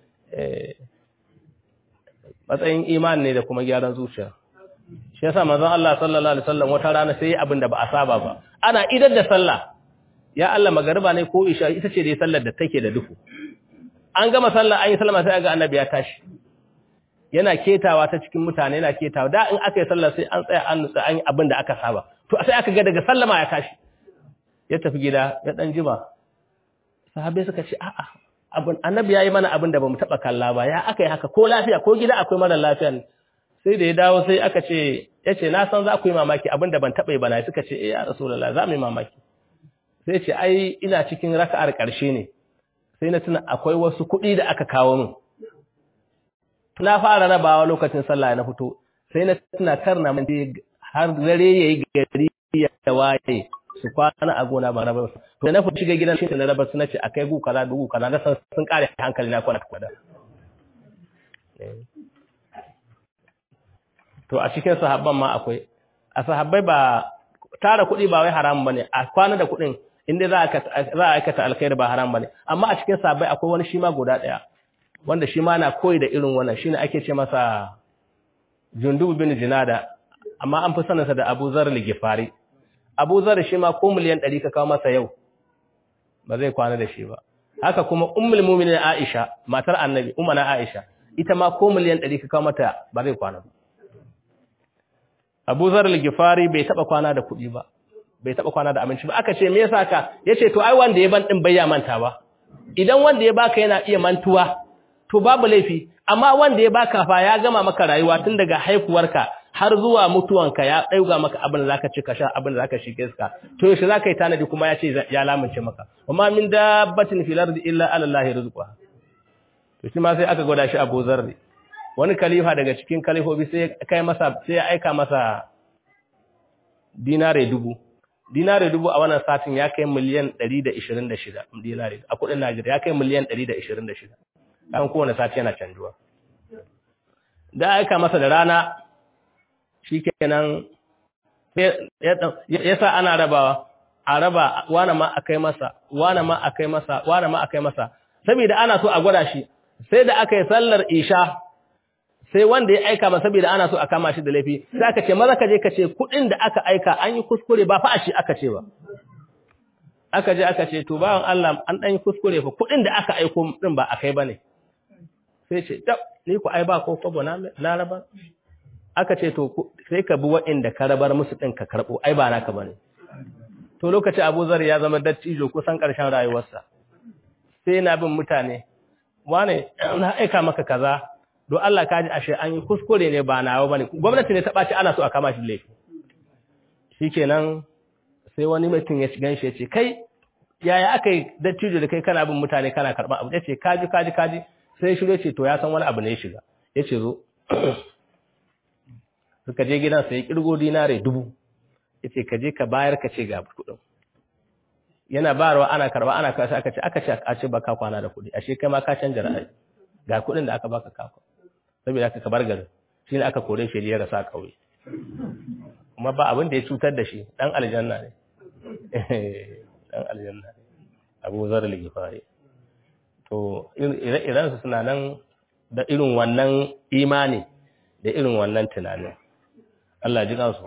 matsayin imani ne da kuma gyaran zuciya shi yasa manzon Allah sallallahu alaihi wasallam wata rana sai abin da ba a saba ba ana idar da sallah ya Allah magariba ne ko isha ita ce dai sallar da take da duhu an gama sallah an yi sallama sai ga annabi ya tashi yana ketawa ta cikin mutane yana ketawa da in aka yi sallah sai an tsaya an nutsa an yi abin da aka saba to sai aka ga daga sallama ya tashi ya tafi gida ya dan jima sahabbai suka ce a'a abin annabi yayi mana abin da bamu taba kalla ba ya aka yi haka ko lafiya ko gida akwai mara lafiya sai da ya dawo sai aka ce yace na san za ku yi mamaki abin da ban taba yi ba na suka ce eh ya rasulullahi za mu yi mamaki sai ce ai ina cikin raka'ar karshe ne sai na tuna akwai wasu kuɗi da aka kawo min na fara rabawa lokacin sallah na fito sai na tuna karna mun har dare yayi gari ya waye su kwana a gona ba raba su to na fito shiga gidan shi na raba su nace akai gu kaza dugu kaza na san sun kare hankali na kwana kwada to a cikin sahabban ma akwai a sahabbai ba tara kuɗi ba wai haram bane a kwana da kuɗin inda za a za a aikata alkhairi ba haram bane amma a cikin sahabbai akwai wani shi ma guda ɗaya wanda shi ma na koyi da irin wannan shine ake ce masa Jundubu bin Jinada amma an fi sanarsa da Abu Zar al-Ghifari Abu Zar shi ma ko miliyan 100 ka kawo masa yau ba zai kwana da shi ba haka kuma Ummul Mu'minin Aisha matar Annabi Ummuna Aisha ita ma ko miliyan 100 ka kawo mata ba zai kwana ba Abu Zar al-Ghifari bai taba kwana da kuɗi ba bai taba kwana da abinci ba aka ce me yasa ka yace to ai wanda ya ban din bai ya manta ba idan wanda ya baka yana iya mantuwa to babu laifi amma wanda ya baka fa ya gama maka rayuwa tun daga haifuwarka har zuwa mutuwanka ya dauga maka abin da zaka ci ka sha abin da zaka shige ka to yaushe zaka yi tanadi kuma ya ce ya lamunce maka amma min dabbatin fil ardi illa ala allahi rizqa to shi ma sai aka gwada shi Abu Zarri wani khalifa daga cikin khalifobi sai kai masa sai ya aika masa dinare dubu dinare dubu a wannan satin ya kai miliyan 126 dinare a kudin Najeriya ya kai miliyan 126 dan kowane sati yana canjuwa da aika masa da rana shikenan ya sa ana rabawa a raba wane ma a kai masa wane ma a kai masa wane ma a kai masa saboda ana so a gwada shi sai da aka yi sallar isha sai wanda ya aika ma saboda ana so a kama shi da laifi sai aka ce maza ka je ka ce kuɗin da aka aika an yi kuskure ba fa a shi aka ce ba aka je aka ce to bawan Allah an dan yi kuskure fa kuɗin da aka aiko din ba akai bane sai ce tab ni ku ai ba ko kobo na na raba aka ce to sai ka bi waɗanda ka rabar musu din ka karbo ai ba naka bane to lokaci Abu Zar ya zama dattijo kusan ƙarshen rayuwarsa sai na bin mutane wane na aika maka kaza don Allah ka ji ashe an yi kuskure ne ba nawa bane gwamnati ne ta ɓaci ana so a kama shi laifi shikenan sai wani mutum ya shigan shi ya ce kai yaya aka yi dattijo da kai kana bin mutane kana karɓa abu ya ce kaji kaji kaji sai shi ce to ya san wani abu ne ya shiga ya ce zo suka je gidan sai kirgo dinare dubu ya ce ka je ka bayar ka ce ga kuɗin yana bayarwa ana karɓa ana kasa aka ce aka ce a ce baka kwana da kuɗi ashe kai ma ka canja ra'ayi ga kuɗin da aka baka kafa saboda aka kabar garin shi ne aka kore shi ya rasa ƙauye kuma ba abin da ya cutar da shi ɗan aljanna ne ɗan aljanna ne abu zar ligifari to ire-irensu suna nan da irin wannan imani da irin wannan tunanin Allah ji kansu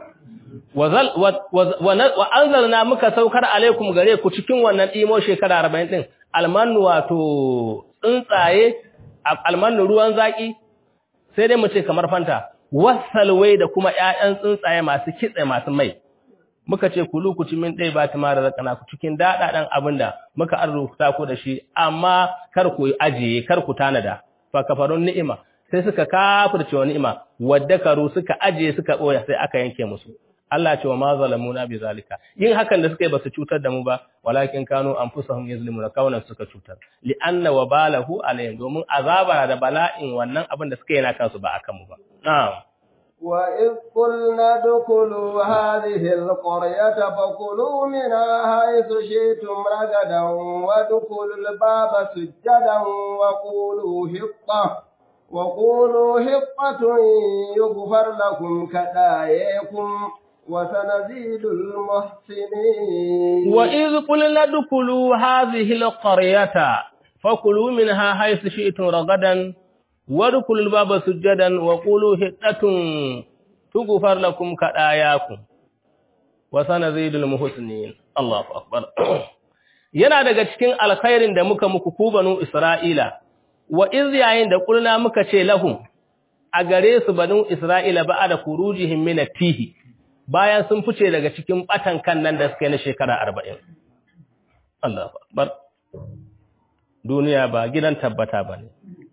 wa anzalna muka saukar alaikum gare ku cikin wannan imo shekara 40 din almanu wato tsuntsaye almanu ruwan zaki sai dai mu ce kamar fanta wasalwai da kuma ƴaƴan tsuntsaye masu kitse masu mai muka ce kulu ku ci min dai ba tuma da zakana ku cikin dadadan abinda muka arzuta ku da shi amma kar ku ajiye kar ku tanada fa kafarun ni'ima sai suka kafirce wa ni'ima waddakaru suka ajiye suka boya sai aka yanke musu Allah ce wa ma zalamuna bi zalika yin hakan da suka yi basu cutar da mu ba walakin kanu anfusahum yazlimuna kaunan suka cutar li anna wabalahu alayhim domin azaba da bala'in wannan abin da suka yi na kansu ba akan mu ba na'am وإذ قلنا ادخلوا هذه القرية فكلوا منها حيث شئتم رغدا وادخلوا الباب سجدا وقولوا حطة وقولوا حطة يغفر لكم كدايكم وسنزيد المحسنين وإذ قلنا ادخلوا هذه القرية فكلوا منها حيث شئتم رغدا وادخلوا الباب سجدا وقولوا حطة تغفر لكم كداياكم وسنزيد المحسنين الله أكبر yana daga cikin alkhairin da muka muku ku banu Isra'ila wa iz yayin da kulna muka ce lahum a gare su banu Isra'ila ba da kurujihim min tihi bayan sun fice daga cikin batan kan nan da suka yi na shekara 40 Allahu akbar duniya ba gidan tabbata bane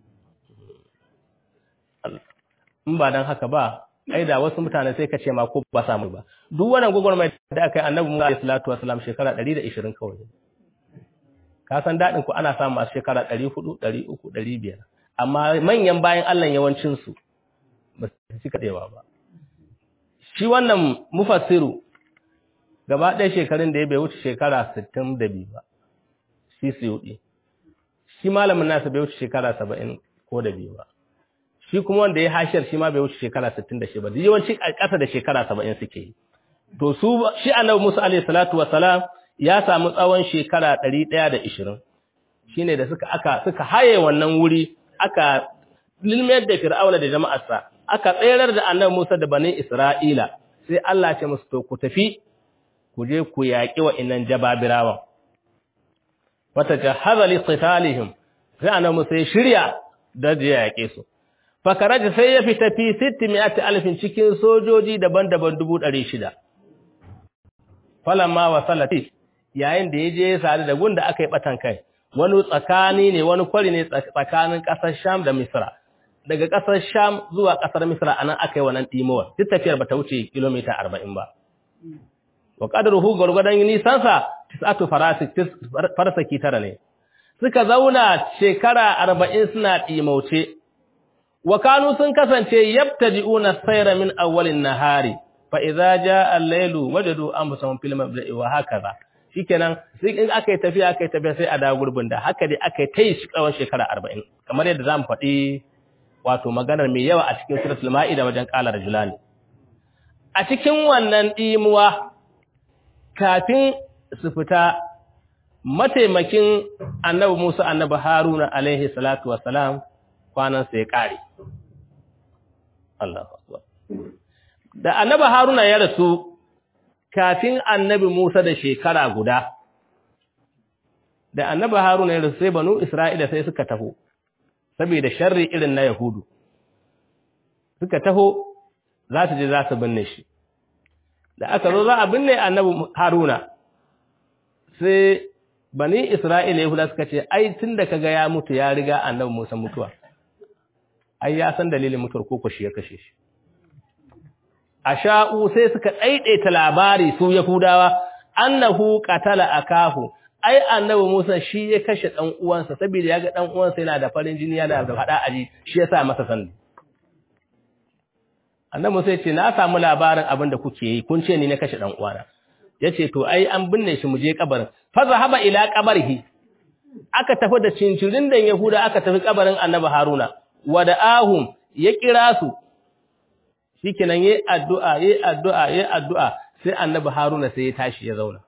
in ba dan haka ba ai da wasu mutane sai ka ce ma ko ba samu ba duk wannan gogormai da aka yi annabi Musa alaihi salatu wasalam shekara 120 kawai ka san dadin ku ana samu a shekara 400 300 500 amma manyan bayan Allah yawancin su ba su cika dewa ba shi wannan mufassiru gaba ɗaya shekarun da ya bai wuce shekara 62 ba shi suyudi shi malamin nasa bai wuce shekara 70 ko da biyu ba shi kuma wanda ya hashiyar shi ma bai wuce shekara 66 ba yawanci ƙasa da shekara 70 suke yi to su shi annabi Musa alaihi salatu wassalam ya samu tsawon shekara 120 shine da suka aka suka haye wannan wuri aka lilmiyar da fir'auna da jama'arsa aka tsayar da annabi Musa da bani Isra'ila sai Allah ya ce musu to ku tafi ku je ku yaƙi wa'innan jababirawan wata jahaza li qitalihim sai annabi Musa ya shirya da je yaƙe su fakaraji sai ya fita fi 600 alfin cikin sojoji daban-daban 600 falamma wasalati yayin da yaje ya sadu da gunda aka yi batan kai wani tsakani ne wani kwari ne tsakanin ƙasar Sham da Misra daga ƙasar Sham zuwa ƙasar Misra anan aka yi wannan timowa duk tafiyar bata wuce kilomita 40 ba wa qadruhu gurgudan nisan sa tisatu farasik farasaki tara ne suka zauna shekara 40 suna timauce wa kanu sun kasance yabtadi'una sayra min awwalin nahari fa idza jaa al-lailu wajadu anfusahum fil mabda'i wa hakaza shikenan sai in aka yi tafiya aka yi tafiya sai a dawo gurbin da haka dai aka yi tayi shi tsawon shekara 40 kamar yadda zamu faɗi wato maganar mai yawa a cikin suratul ma'ida wajen qala rajulani a cikin wannan dimuwa kafin su fita mataimakin annabi Musa annabi Haruna alaihi salatu wassalam kwanan sa ya kare Allahu akbar da annabi Haruna ya rasu kafin annabi Musa da shekara guda da annabi Haruna ya rasu sai banu Isra'ila sai suka taho saboda sharri irin na Yahudu suka taho za su je za su binne shi da aka zo za a binne annabi Haruna sai bani Isra'ila Yahuda suka ce ai tunda kaga ya mutu ya riga annabi Musa mutuwa ai ya san dalilin mutuwar koko shi ya kashe shi asha'u sai suka daidaita labari su Yahudawa annahu qatala akahu ai annabi Musa shi ya kashe dan uwansa saboda yaga dan uwansa yana da farin jini yana da fada aji shi yasa masa sanda annabi Musa ya ce na samu labarin abin da kuke yi kun ce ni na kashe dan uwana yace to ai an binne shi mu je kabarin fa zahaba ila qabrihi aka tafi da cincirin dan Yahuda aka tafi kabarin annabi Haruna wada'ahum ya kira su shikenan yayi addu'a yayi addu'a yayi addu'a sai annabi Haruna sai ya tashi ya zauna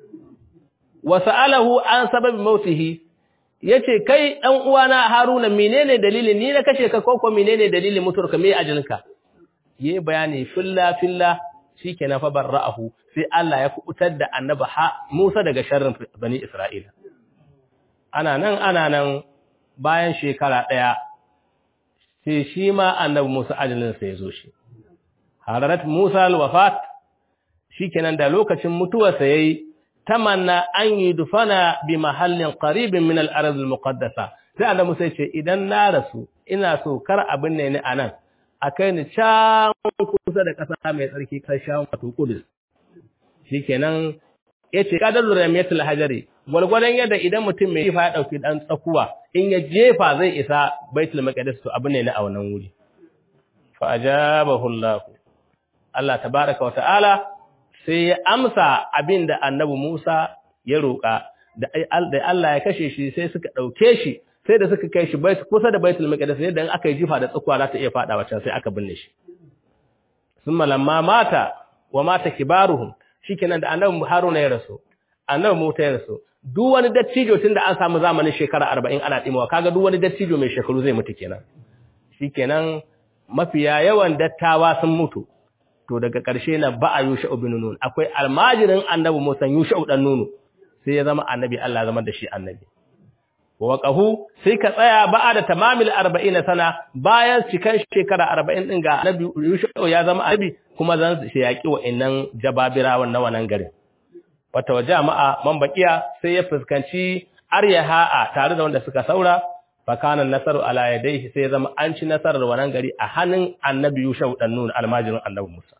wa sa'alahu an sababi mautihi yace kai dan uwana Haruna menene dalilin ni na kashe ka ko ko menene dalilin mutuwarka me ajalinka yayi bayani filla filla shikenan fa barra'ahu sai Allah ya kubutar da annabi Musa daga sharrin bani Isra'ila ana nan ana nan bayan shekara daya sai shi ma annabi Musa ajalin sa yazo shi hararat Musa al-wafat shikenan da lokacin mutuwarsa yayi tamanna an yi dufana bi mahallin qaribin min al-ard al-muqaddasa sai Allah Musa ya ce idan na rasu ina so kar abin ne ni anan akai ni can kusa da kasa mai tsarki karshen wato Qudus shikenan yace qadarul ramiyatul hajari gwargwadon yadda idan mutum mai jifa ya dauki dan tsakuwa in ya jefa zai isa baitul maqdis to abin ne ni a wannan wuri fa ajabahu Allah Allah tabaaraka wa ta'ala sai ya amsa abin da annabi Musa ya roƙa da Allah ya kashe shi sai suka ɗauke shi sai da suka kai shi kusa da baitul maqdis yadda aka yi jifa da tsakuwa za ta iya faɗawa can sai aka binne shi summa lamma mata wa mata kibaruhum shikenan da annabi Haruna ya rasu annabi Musa ya rasu duk wani dattijo tunda an samu zamanin shekara 40 ana dimawa kaga duk wani dattijo mai shekaru zai mutu kenan shikenan mafiya yawan dattawa sun mutu to daga ƙarshe na ba'a Yusha'u bin Nun akwai almajirin annabi Musa Yusha'u dan Nun sai ya zama annabi Allah zama da shi annabi wa waqahu sai ka tsaya ba'a da tamamil 40 sana bayan cikan shekara 40 din ga annabi Yusha'u ya zama annabi kuma zan shi yaki wa'annan jababirawan na wannan garin wata wa jama'a man baqiya sai ya fuskanci aryaha tare da wanda suka saura fakana nasaru ala yadayhi sai zama an ci nasarar wannan gari a hannun annabi Yusha'u dan Nun almajirin annabi Musa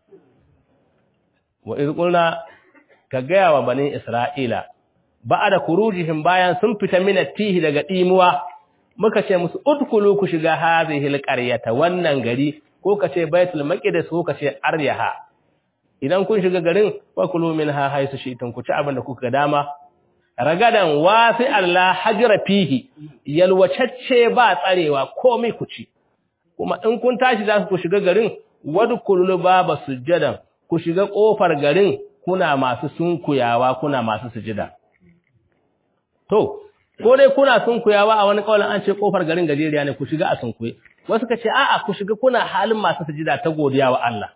wa iz qulna ka gaya wa bani Isra'ila ba'da kurujihim bayan sun fita min tihi daga dimuwa muka ce musu udkulu ku shiga hadhihi alqaryata wannan gari ko ka ce baitul maqdis ko ka ce aryaha idan kun shiga garin wa kulu minha haisu shi'tum ku ci abin da kuka dama ragadan wasi Allah hajra fihi yalwacacce ba tsarewa komai ku ci kuma in kun tashi za ku shiga garin wadkulul baba sujjadan ku shiga kofar garin kuna masu sunkuyawa kuna masu sujida to ko dai kuna sunkuyawa a wani kaulin an ce kofar garin gajeriya ne ku shiga a sunkuye wasu ka ce a'a ku shiga kuna halin masu sujida ta godiya wa Allah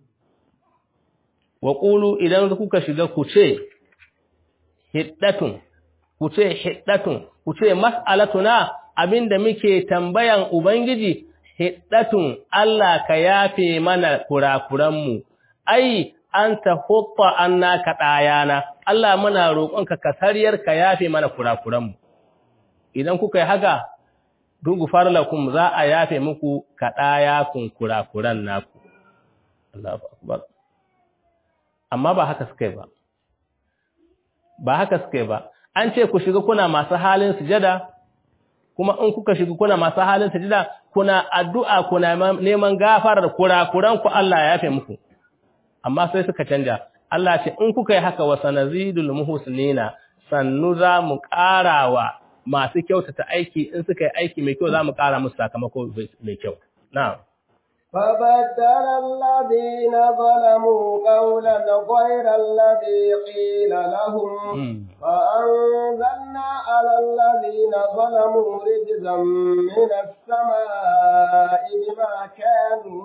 wa qulu idan kuka shiga ku ce hiddatun ku ce hiddatun ku ce mas'alatuna abinda muke tambayan ubangiji hiddatun Allah ka yafe mana kurakuranmu ai anta hutta anna kadayana Allah muna roƙonka ka sariyar ka yafe mana kurakuranmu idan kuka yi haka dugu farlakum za a yafe muku kadaya kun kurakuran naku Allahu akbar amma ba haka suka yi ba ba haka suka yi ba an ce ku shiga kuna masu halin sujada kuma in kuka shiga kuna masu halin sujada kuna addu'a kuna neman gafarar kurakuran ku Allah ya yafe muku amma sai suka canja Allah ce in kuka yi haka wa sanazidul muhsinina sannu za mu ƙarawa masu kyautata aiki in suka yi aiki mai kyau za mu ƙara musu sakamako mai kyau na'am فبدل الذين ظلموا قولا غير الذي قيل لهم فأنزلنا على الذين ظلموا رجزا من السماء بما كانوا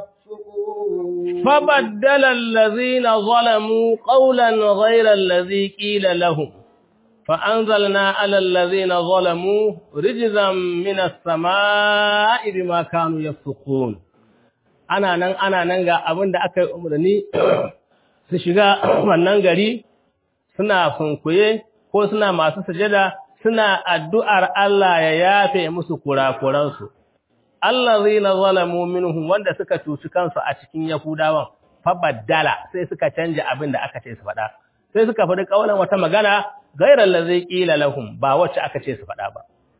يفسقون فبدل الذين ظلموا قولا غير الذي قيل لهم فأنزلنا على الذين ظلموا رجزا من السماء بما كانوا يفسقون ana nan ana nan ga abin da aka yi umarni su shiga wannan gari suna funkuye ko suna masu sujada suna addu'ar Allah ya yafe musu kurakuransu. Allah zai na zalamu minhum wanda suka cuci kansu a cikin Yahudawan, fabaddala sai suka canja abin da aka ce su faɗa. Sai suka faɗi ƙaunar wata magana gairar da zai ƙila lahum ba wacce aka ce su faɗa ba.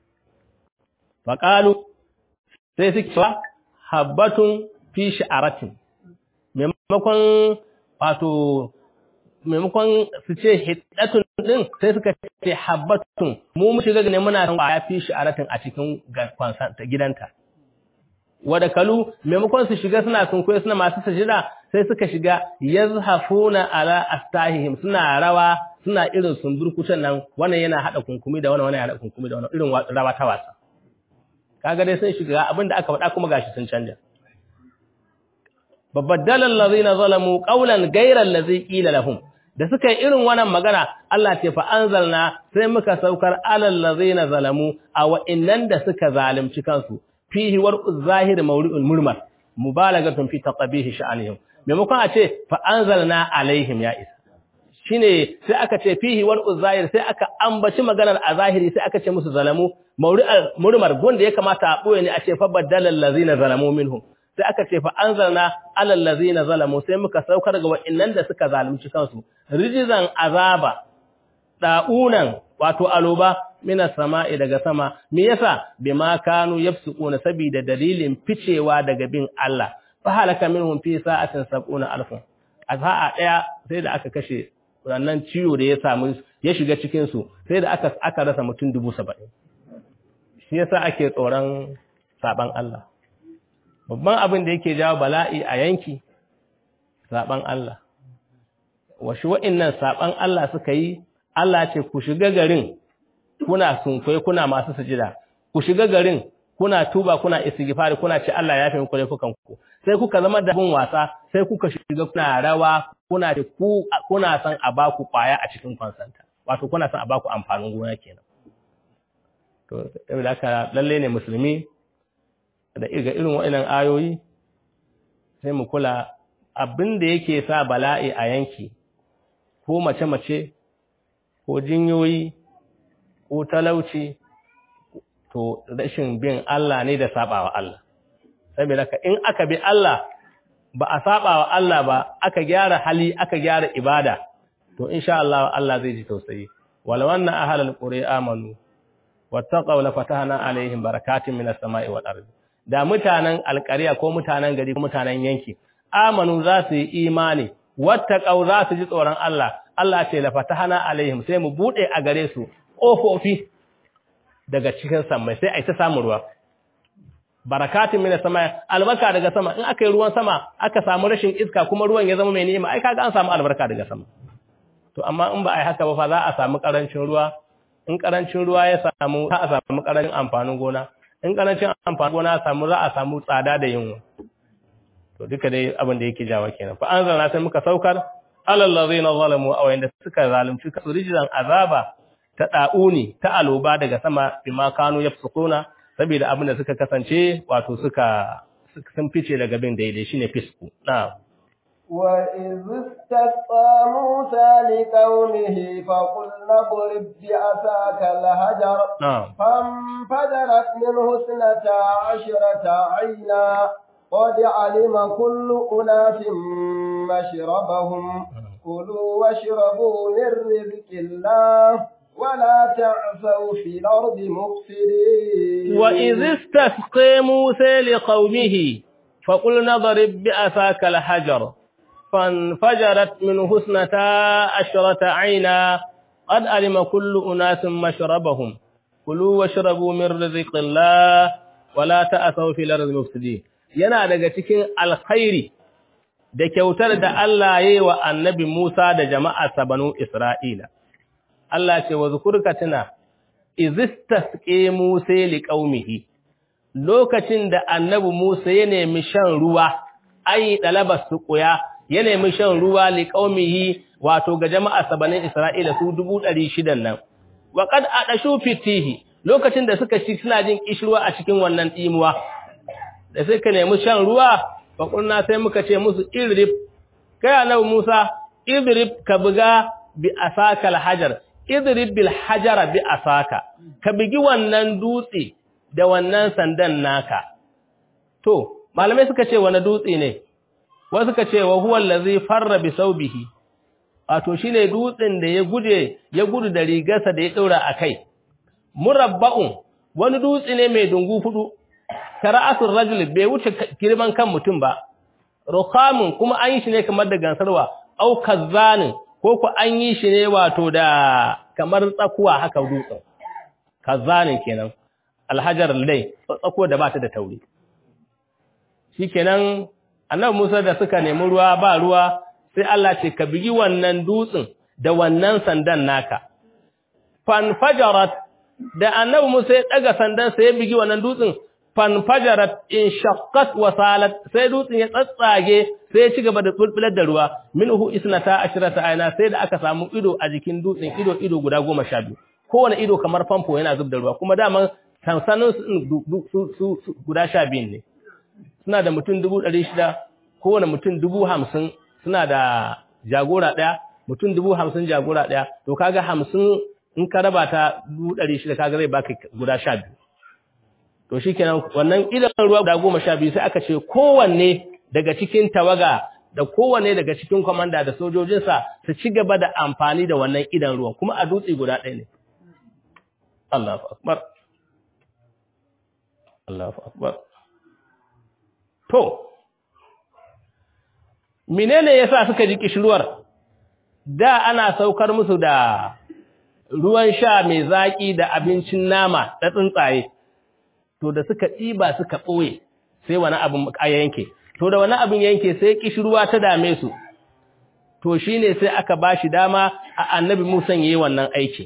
Faƙalu sai suke fa habbatun fi sha'aratin maimakon wato maimakon su ce hiddatun din sai suka ce habbatun mu mu shiga ne muna san ya fi sha'aratin a cikin gidanta wada kalu maimakon su shiga suna sunkuye suna masu sajida sai suka shiga yazhafuna ala astahihim suna rawa suna irin sumburkutan nan wannan yana hada kunkumi da wannan wannan yana hada kunkumi da wannan irin rawa ta wasa kaga dai sun shiga abinda aka faɗa kuma gashi sun canja babbadala allazina zalamu qawlan ghayra allazi qila lahum da suka yi irin wannan magana Allah ce fa anzalna sai muka saukar alal ladzina zalamu a wa'innan da suka zalunci kansu fihi warqu zahir mawri'ul murmar mubalagatun fi taqbihi sha'anihim maimakon a ce fa anzalna alaihim ya isa shine sai aka ce fihi warqu zahir sai aka ambaci maganar a zahiri sai aka ce musu zalamu mawri'ul murmar gunda ya kamata a boye ne a ce fa badala allazina zalamu minhum sai aka ce fa anzalna alal ladzina zalamu sai muka saukar ga wa'annan da suka zalunci kansu rijizan azaba da'unan wato aloba minas sama'i daga sama me yasa bima kanu yafsukuna saboda dalilin ficewa daga bin Allah fa halaka minhum fi sa'atin sab'una alfun a sa'a daya sai da aka kashe wannan ciwo da ya samu ya shiga cikin su sai da aka aka rasa mutum 70 shi yasa ake tsoron saban Allah babban abin da yake jawo bala'i a yanki saban Allah washi wa'annan saban Allah suka yi Allah ce ku shiga garin kuna sunkwai kuna masu sujida ku shiga garin kuna tuba kuna istighfari kuna ce Allah ya fi muku laifukan ku sai kuka zama da bin wasa sai kuka shiga kuna rawa kuna ce ku kuna san a baku kwaya a cikin kwansanta wato kuna san a baku amfanin gona kenan to saboda haka lalle ne musulmi da ga irin waɗannan ayoyi sai mu kula abin da yake sa bala'i a yanki ko mace-mace ko jinyoyi ko talauci to rashin bin Allah ne da sabawa Allah saboda ka in aka bi Allah ba a sabawa Allah ba aka gyara hali aka gyara ibada to insha Allah Allah zai ji tausayi wala wannan ahlul qura amanu wattaqaw la fatahna alaihim barakatin minas sama'i wal ardi da mutanen alƙariya ko mutanen gari ko mutanen yanki amanu za su yi imani wattaqaw za su ji tsoron Allah Allah ce la fatahana alaihim sai mu bude a gare su kofofi daga cikin sama sai ai ta samu ruwa barakatin minas sama albarka daga sama in aka yi ruwan sama aka samu rashin iska kuma ruwan ya zama mai ni'ima ai kaga an samu albarka daga sama to amma in ba ai haka ba fa za a samu karancin ruwa in karancin ruwa ya samu za a samu karancin amfanin gona in karancin amfanin gona samu za a samu tsada da yunwa to duka dai abin da yake jawa kenan fa anzalna sai muka saukar alal ladzina zalamu aw inda suka zalunci kasu rijzan azaba ta da'uni ta aloba daga sama bima kanu yafsukuna saboda abin da suka kasance wato suka sun fice daga bin daidai shine fisku na'am وإذ استسقى موسى لقومه فقلنا اضرب بعصاك الحجر na'am فانفجرت منه اثنتا عشرة عينا قد علم كل أناس مشربهم كلوا واشربوا من رزق الله ولا تعثوا في الأرض مفسدين وإذ استسقى موسى لقومه فقلنا ضرب بعصاك الحجر فانفجرت منه اثنتا عشرة عينا قد علم كل أناس مشربهم كلوا واشربوا من رزق الله ولا تأثوا في الأرض مفسدين yana daga cikin alkhairi da kyautar da Allah ya yi wa annabi Musa da jama'a banu Isra'ila. Allah ce wa zukurka tuna, izistasƙe Musa li ƙaumihi, lokacin da annabi Musa ya nemi shan ruwa, ayi ɗalabar su ƙuya, ya nemi shan ruwa li ƙaumihi wato ga jama'a sabanin Isra'ila su dubu ɗari shidan nan. Waƙad a ɗashu fitihi, lokacin da suka ci suna jin ƙishirwa a cikin wannan ɗimuwa, da suka nemi shan ruwa, faƙulna sai muka ce musu irrib, kai annabi Musa, irrib ka buga bi asaka alhajar, irrib bil hajara bi asaka, ka bugi wannan dutse da wannan sandan naka. To, malamai suka ce wani dutse ne, wasu suka ce wa huwa allazi farra bi saubihi, wato shine dutsen da ya gude ya gudu da rigarsa da ya daura a kai. Murabba'un wani dutse ne mai dungu hudu kara'atul rajul bai wuce girman kan mutum ba rukamun kuma an yi shi ne kamar da gansarwa au kazzanin ko ku an yi shi ne wato da kamar tsakuwa haka dutsen kazzanin kenan alhajar lai tsakuwa da ba ta da tauri shikenan annabi Musa da suka nemi ruwa ba ruwa sai Allah ce ka bigi wannan dutsen da wannan sandan naka fanfajarat da annabi Musa ya daga sandan sai ya bigi wannan dutsen fanfajarat in shaqqat wa salat sai dutsen ya tsatsage sai ya ci gaba da bulbular da ruwa minhu isnata ashrata ayna sai da aka samu ido a jikin dutsen ido ido guda 12 kowane ido kamar famfo yana zub da ruwa kuma daman sansanin su guda 12 ne suna da mutum 600 kowane mutum 50 suna da jagora daya mutum 50 jagora daya to kaga 50 in ka raba ta 600 kaga zai baka guda 12 to shikenan wannan idan ruwa guda goma sha biyu sai aka ce kowanne daga cikin tawaga da kowanne daga cikin komanda da sojojinsa su ci gaba da amfani da wannan idan ruwan kuma a dutse guda ɗaya ne Allahu akbar Allahu akbar to menene yasa suka ji kishirwar da ana saukar musu da ruwan sha mai zaki da abincin nama da tsuntsaye to da suka ɗiba suka ɓoye sai wani abin a yanke to da wani abin yanke sai kishirwa ta dame su to shine sai aka bashi dama a annabi Musa yayi wannan aiki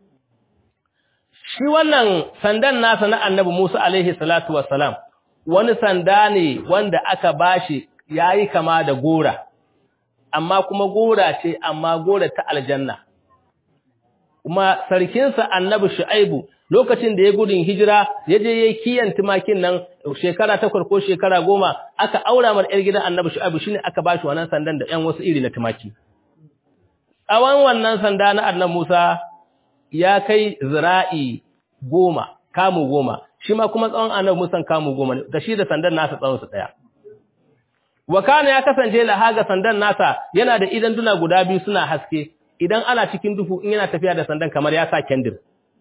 shi wannan sandan nasa na annabi Musa alaihi salatu wassalam wani sanda ne wanda aka bashi yayi kama da gora amma kuma gora ce amma gora ta aljanna kuma sarkinsa annabi Shu'aibu lokacin da ya gudun hijira ya je yayi kiyan tumakin nan shekara takwas ko shekara goma aka aura mar yar gidan annabi Shu'aibu shine aka bashi wannan sandan da ƴan wasu iri na tumaki tsawon wannan sanda na annabi Musa ya kai zira'i goma kamu goma shi ma kuma tsawon annabi Musa kamu goma ne da shi da sandan nasa tsawon su daya wakana ya kasance lahaga sandan nasa yana da idan duna guda biyu suna haske idan ana cikin duhu in yana tafiya da sandan kamar ya sa kendir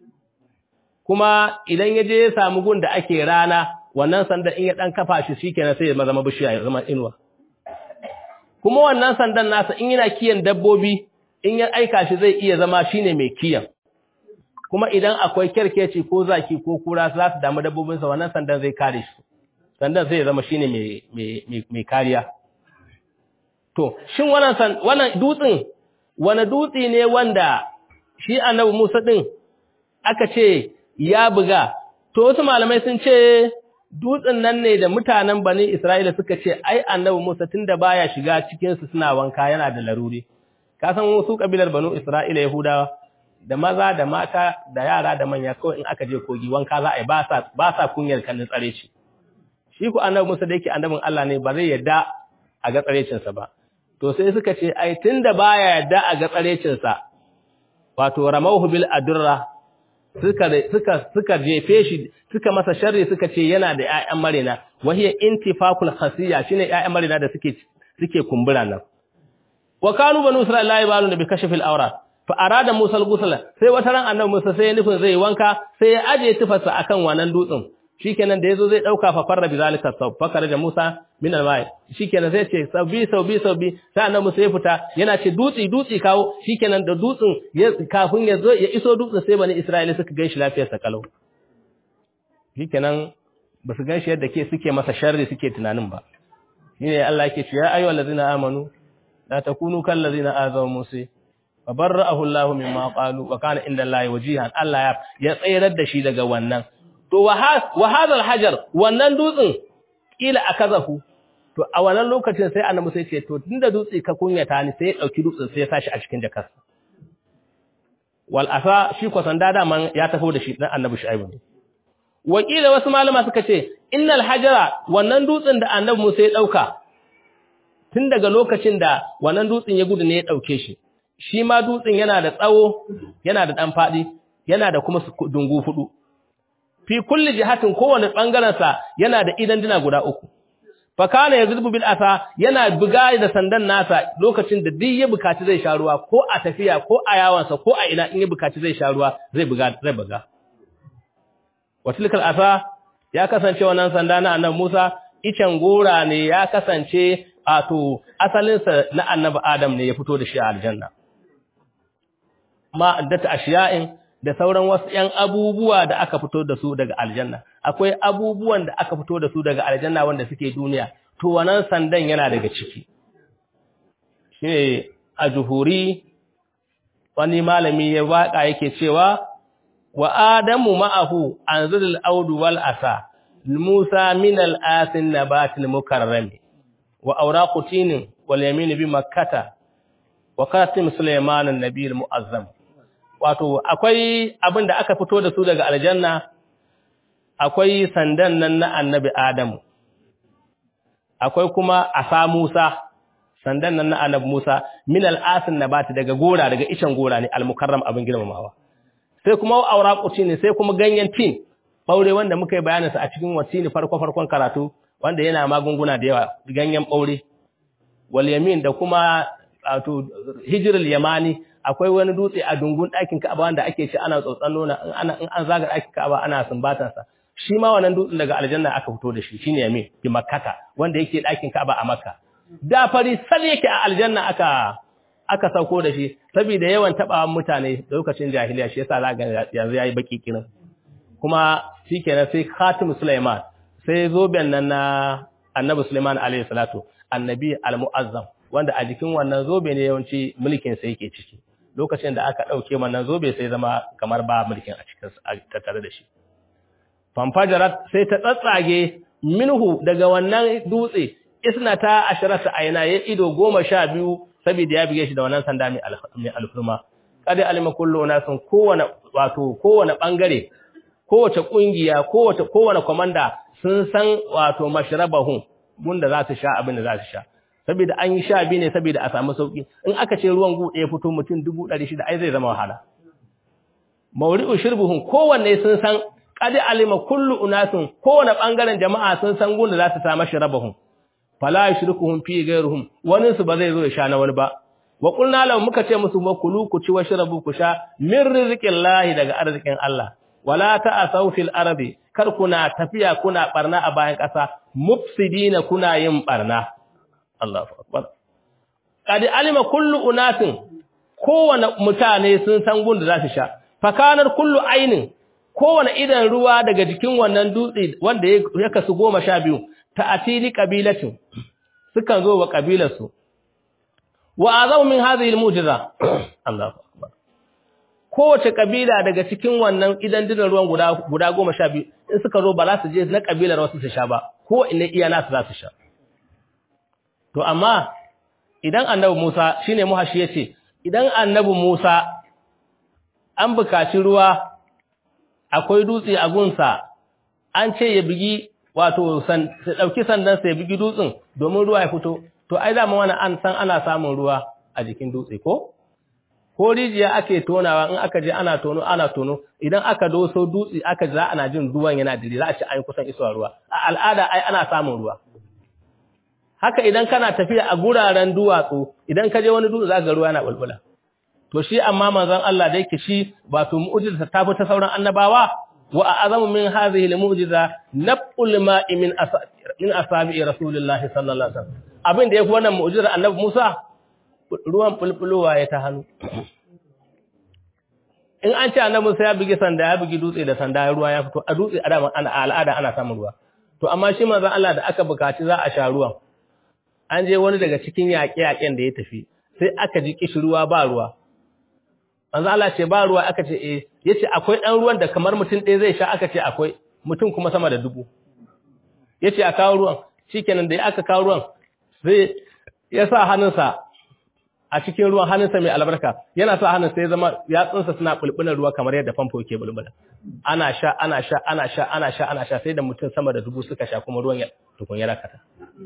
kuma idan ya je ya samu gun da ake rana wannan sandan in ya dan kafa shi shikenan sai ya zama bishiya ya zama inuwa kuma wannan sandan nasa in yana kiyan dabbobi in ya aika shi zai iya zama shine mai kiyan kuma idan akwai kerkeci ko zaki ko kura za su damu dabbobinsa wannan sandan zai kare shi sandan zai zama shine mai mai mai kariya to shin wannan wannan dutsin wani dutsi ne wanda shi annabi Musa din aka ce ya buga to wasu malamai sun ce dutsen nan ne da mutanen bani Isra'ila suka ce ai annabi Musa tunda baya shiga cikin su suna wanka yana da laruri ka san wasu kabilar banu Isra'ila Yahudawa da maza da mata da yara da manya kawai in aka je kogi wanka za a yi ba sa ba sa kunyar kallon tsare shi shi ku annabi Musa da yake annabin Allah ne ba zai yarda a ga tsarecinsa ba to sai suka ce ai tunda baya yarda a ga tsarecinsa wato ramauhu bil adurra suka suka suka jefe shi suka masa sharri suka ce yana da ƴaƴan marina wahiya intifakul khasiya shine ƴaƴan marina da suke suke kumbura nan wa kanu banu isra'ila yabaluna bi kashfil awra fa arada musa al-ghusl sai wata ran annabi musa sai ya nufin zai wanka sai ya aje tufarsa akan wannan dutsen shikenan da yazo zai dauka fa farra bi zalika sab fakara da musa min al-ma'i shikenan sai ce sabbi sabbi sabbi sai annabi musa ya fita yana ce dutsi dutsi kawo shikenan da dutsen kafin ya zo ya iso dutsen sai bani isra'ila suka gaishe lafiyar sa kalau shikenan ba su ganshi yadda ke suke masa sharri suke tunanin ba shine Allah yake cewa ya ayyuhal ladzina amanu la takunu kal ladzina azaw musa fa barra'ahu Allah mimma qalu wa kana inda Allah wajihan Allah ya ya tsayar da shi daga wannan to wa hadha hajar wannan dutsin kila akazahu to a wannan lokacin sai annabi sai ce to tunda dutse ka kunyata ni sai ya dauki dutsen sai ya sashi a cikin jakarsa wal asa shi ko sanda da man ya tafi da shi dan annabi shu'aibu ne wakila wasu malama suka ce innal hajara wannan dutsen da annabi Musa ya dauka tun daga lokacin da wannan dutsen ya gudu ne ya dauke shi shi ma dutsen yana da tsawo yana da dan fadi yana da kuma dungu hudu fi kulli jihatin kowane bangaren sa yana da idan dina guda uku fa kana yazrubu bil asa yana buga da sandan nasa lokacin da duk ya bukaci zai sha ruwa ko a tafiya ko a yawansa ko a ina in ya bukaci zai sha ruwa zai buga zai buga watilkal asa ya kasance wannan sanda na annabi Musa icen gora ne ya kasance ato asalinsa na annabi Adam ne ya fito da shi a aljanna ma addata ashiya'in da sauran wasu ƴan abubuwa da aka fito da su daga aljanna akwai abubuwan da aka fito da su daga aljanna wanda suke duniya to wannan sandan yana daga ciki shine a juhuri wani malami ya waka yake cewa wa adamu ma'ahu anzilul audu wal asa musa min al asin nabatil mukarram wa awraqu tinin wal yamin bi makkata wa qatim sulaiman an nabiyil muazzam wato akwai abin da aka fito da su daga aljanna akwai sandan nan na annabi adamu akwai kuma asa musa sandan nan na annabi musa min al asin nabati daga gora daga icen gora ne al mukarram abin girmamawa sai kuma auraquci ne sai kuma ganyen tin baure wanda muka yi bayanin sa a cikin wasini farko farkon karatu wanda yana magunguna da yawa ganyen baure wal yamin da kuma wato hijrul yamani akwai wani dutse a dungun ɗakin Ka'aba wanda ake ci ana tsotsan nona in ana in an zaga ɗakin Ka'aba ana sumbatan sa shi ma wannan dutsen daga aljanna aka fito da shi shine yamin bi makkata wanda yake ɗakin Ka'aba a makka da fari sal yake a aljanna aka aka sauko da shi saboda yawan tabawan mutane lokacin jahiliya shi yasa zaka yanzu yayi baki kirin kuma shikenan sai Khatim Sulaiman sai zoben nan na Annabi Sulaiman alaihi salatu annabi al-muazzam wanda a jikin wannan zobe ne yawanci mulkin sa yake ciki lokacin da aka dauke wannan zobe sai zama kamar ba mulkin a cikin tattare da shi fanfajarat sai ta tsatsage minhu daga wannan dutse isnata asharata ayna ya ido goma sha biyu saboda ya bige shi da wannan sanda mai alfurma kada alima kullu nasun kowane wato kowane bangare kowace kungiya kowace kowane komanda sun san wato mashrabahum gunda za su sha abin da za su sha saboda an yi sha biyu ne saboda a samu sauki in aka ce ruwan gu ɗaya fito mutum 600 ai zai zama wahala mawri'u shirbuhum kowanne sun san qad alima kullu unasun kowane bangaren jama'a sun san gunda za su samu mashrabahum fala yushriku fi ghayruhum wani su ba zai zo ya sha na wani ba wa qulna lahum muka ce musu makulu ku ci washrabu ku sha min rizqillahi daga arzikin Allah wala ta'asaw fil ardi kar kuna tafiya kuna barna a bayan ƙasa mufsidina kuna yin barna Allahu akbar qad alima kullu unatin kowane mutane sun san gun da za su sha fakanar kullu ainin kowane idan ruwa daga jikin wannan dutse wanda ya kasu goma sha biyu ta'atili qabilatin sukan zo wa kabilarsu wa azamu min hadhihi almu'jiza Allahu akbar kowace kabila daga cikin wannan idan dinan ruwan guda guda 12 in suka zo ba za su je na kabilar wasu su sha ba ko inne iya nasu za su sha to amma idan annabi Musa shine muhashi yace idan annabi Musa an bukaci ruwa akwai dutse a gunsa an ce ya bigi wato san dauki sandan sai bigi dutsen domin ruwa ya fito to ai da wani an san ana samun ruwa a jikin dutse ko ko rijiya ake tonawa in aka je ana tono ana tono idan aka doso dutse aka za ana jin ruwan yana dire za a ci an kusan isuwa ruwa a al'ada ai ana samun ruwa haka idan kana tafiya a guraren duwatsu idan ka je wani dutse za ga ruwa yana bulbula to shi amma manzon Allah da yake shi ba to mu'jiza ta fi ta sauran annabawa wa a'zamu min hadhihi al-mu'jiza nab'ul ma'i min min asabi rasulillahi sallallahu alaihi wasallam abin da yafi wannan mu'jizar annabi Musa ruwan bulbulowa ya ta hannu in an ce annabi Musa ya bugi sanda ya bugi dutse da sanda ruwa ya fito a dutse a dama ana al'ada ana samun ruwa to amma shi manzon Allah da aka bukaci za a sha ruwan an je wani daga cikin yaƙe-yaƙen da ya tafi sai aka ji kishirwa ba ruwa manzon Allah ce ba ruwa aka ce eh yace akwai ɗan ruwan da kamar mutum ɗaya zai sha aka ce akwai mutum kuma sama da dubu yace a kawo ruwan shikenan da aka kawo ruwan sai ya sa hannunsa a cikin ruwan hannunsa mai albarka yana sa hannunsa ya zama yatsunsa suna bulbulan ruwa kamar yadda famfo ke bulbula ana sha ana sha ana sha ana sha ana sha sai da mutum sama da dubu suka sha kuma ruwan ya tukun ya rakata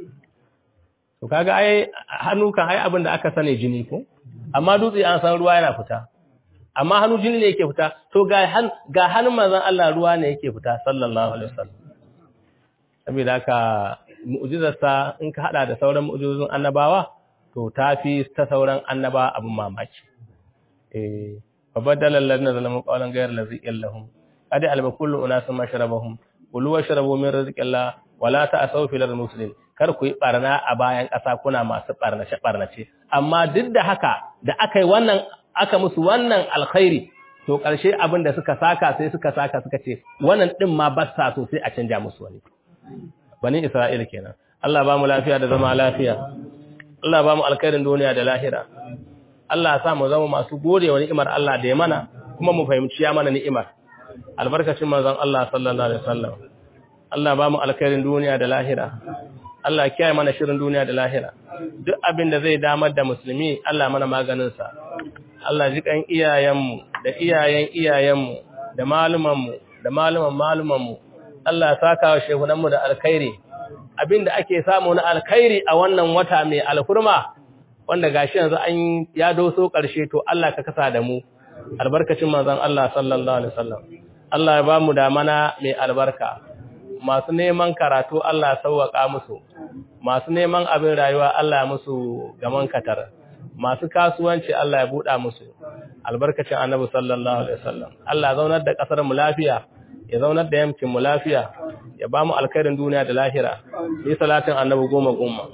to kaga ai hannu kan ai abin da aka sani jini ko amma dutse an san ruwa yana fita amma hannu jini ne yake fita to ga han ga hannun manzon Allah ruwa ne yake fita sallallahu alaihi wasallam saboda haka mu'jizarsa in ka hada da sauran mu'jizozin annabawa to tafi ta sauran annaba abin mamaki eh fa badala alladhina zalamu qawlan ghayra allazi lahum qad alima kullu unasin mashrabahum kulu washrabu min rizqillah wala ta'asaw fil muslim kar ku yi barna a bayan ƙasa kuna masu barnace barnace amma duk da haka da aka yi wannan aka musu wannan alkhairi to ƙarshe abin da suka saka sai suka saka suka ce wannan din ma ba sa so sai a canja musu wani bani Isra'ila kenan Allah ba mu lafiya da zama lafiya Allah ba mu alkhairin duniya da lahira Allah ya sa mu zama masu gode wa ni'imar Allah da ya mana kuma mu fahimci ya mana ni'imar albarkacin manzon Allah sallallahu alaihi wasallam Allah ba mu alkhairin duniya da lahira Allah kiyaye mana shirin duniya da lahira duk abin da zai damar da musulmi Allah mana maganin sa Allah ji kan iyayenmu da iyayen iyayenmu da malumanmu da maluman malumanmu Allah saka wa shehunanmu da alkhairi abinda ake samu na alkhairi a wannan wata mai alhurma wanda gashi yanzu an ya doso karshe to Allah ka kasa da mu albarkacin manzon Allah sallallahu alaihi wasallam Allah ya bamu da mana mai albarka masu neman karatu Allah sauwaka musu masu neman abin rayuwa Allah musu gaman katar masu kasuwanci Allah ya buɗa musu albarkacin annabi sallallahu alaihi wasallam Allah zaunar da kasar mu lafiya ya zaunar da yamkin mu lafiya ya ba mu alkhairin duniya da lahira yi salatin annabi goma goma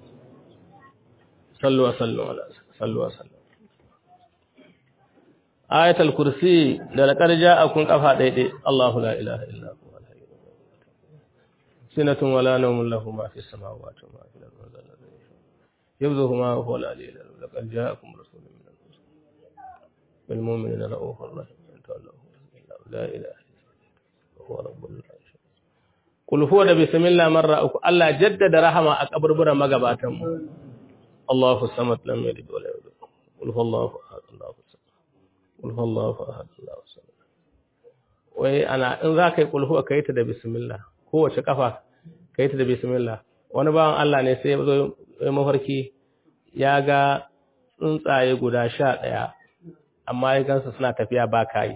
sallu wa sallu ala sallu wa sallu ayatul kursi da laqad ja'akum qafa daidai Allahu la ilaha illa huwa sinatun wala nawmun lahu ma fis samawati wa ma fil ardi yabzuhu ma huwa al-aliyyul azim laqad ja'akum rasulun min anfusikum bil mu'minina ra'ufur rahim la ilaha هو رب العرش قل هو da bismillah marra uku Allah jaddada rahama a kaburburan magabatan mu Allahu samad lam yalid wa lam yulad qul huwallahu ahad Allahu samad qul huwallahu ahad Allahu samad wai ana in za ka yi qul huwa kai ta da bismillah kowace kafa kai ta da bismillah wani bawan Allah ne sai ya zo mafarki ya ga tsuntsaye guda sha ɗaya amma ya gansu suna tafiya ba kai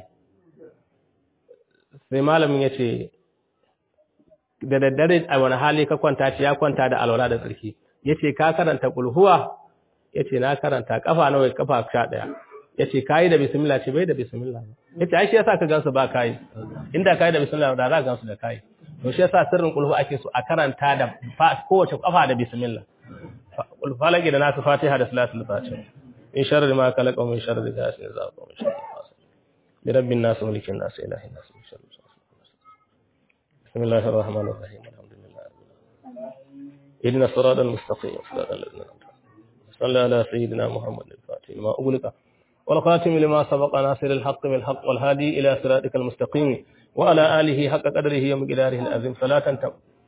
sai malamin ya ce da daddare a wani hali ka kwanta ce ya kwanta da alwala da tsarki ya ce ka karanta kulhuwa ya ce na karanta kafa nawa kafa sha ɗaya ya ce kayi da bismillah ce bai da bismillah ya ce ai shi yasa ka gansu ba kayi inda kayi da bismillah da za ka gansu da kayi to shi yasa sirrin kulhu ake so a karanta da kowace kafa da bismillah falaki da nasu fatiha da salatul fatiha in sharri ma kalaka min sharri gasin zaqa min sharri برب الناس ملك الناس إله الناس من شر بسم الله الرحمن الرحيم الحمد لله رب العالمين إن الصراط المستقيم صراط الذين أنعمت صلى على سيدنا محمد الفاتح لما أغلق والخاتم لما سبق ناصر الحق بالحق والهادي إلى صراطك المستقيم وعلى آله حق قدره ومقداره العظيم صلاة تم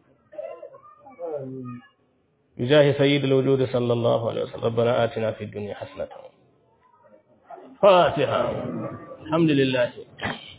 بجاه سيد الوجود صلى الله عليه وسلم ربنا آتنا في الدنيا حسنة فاتحة الحمد لله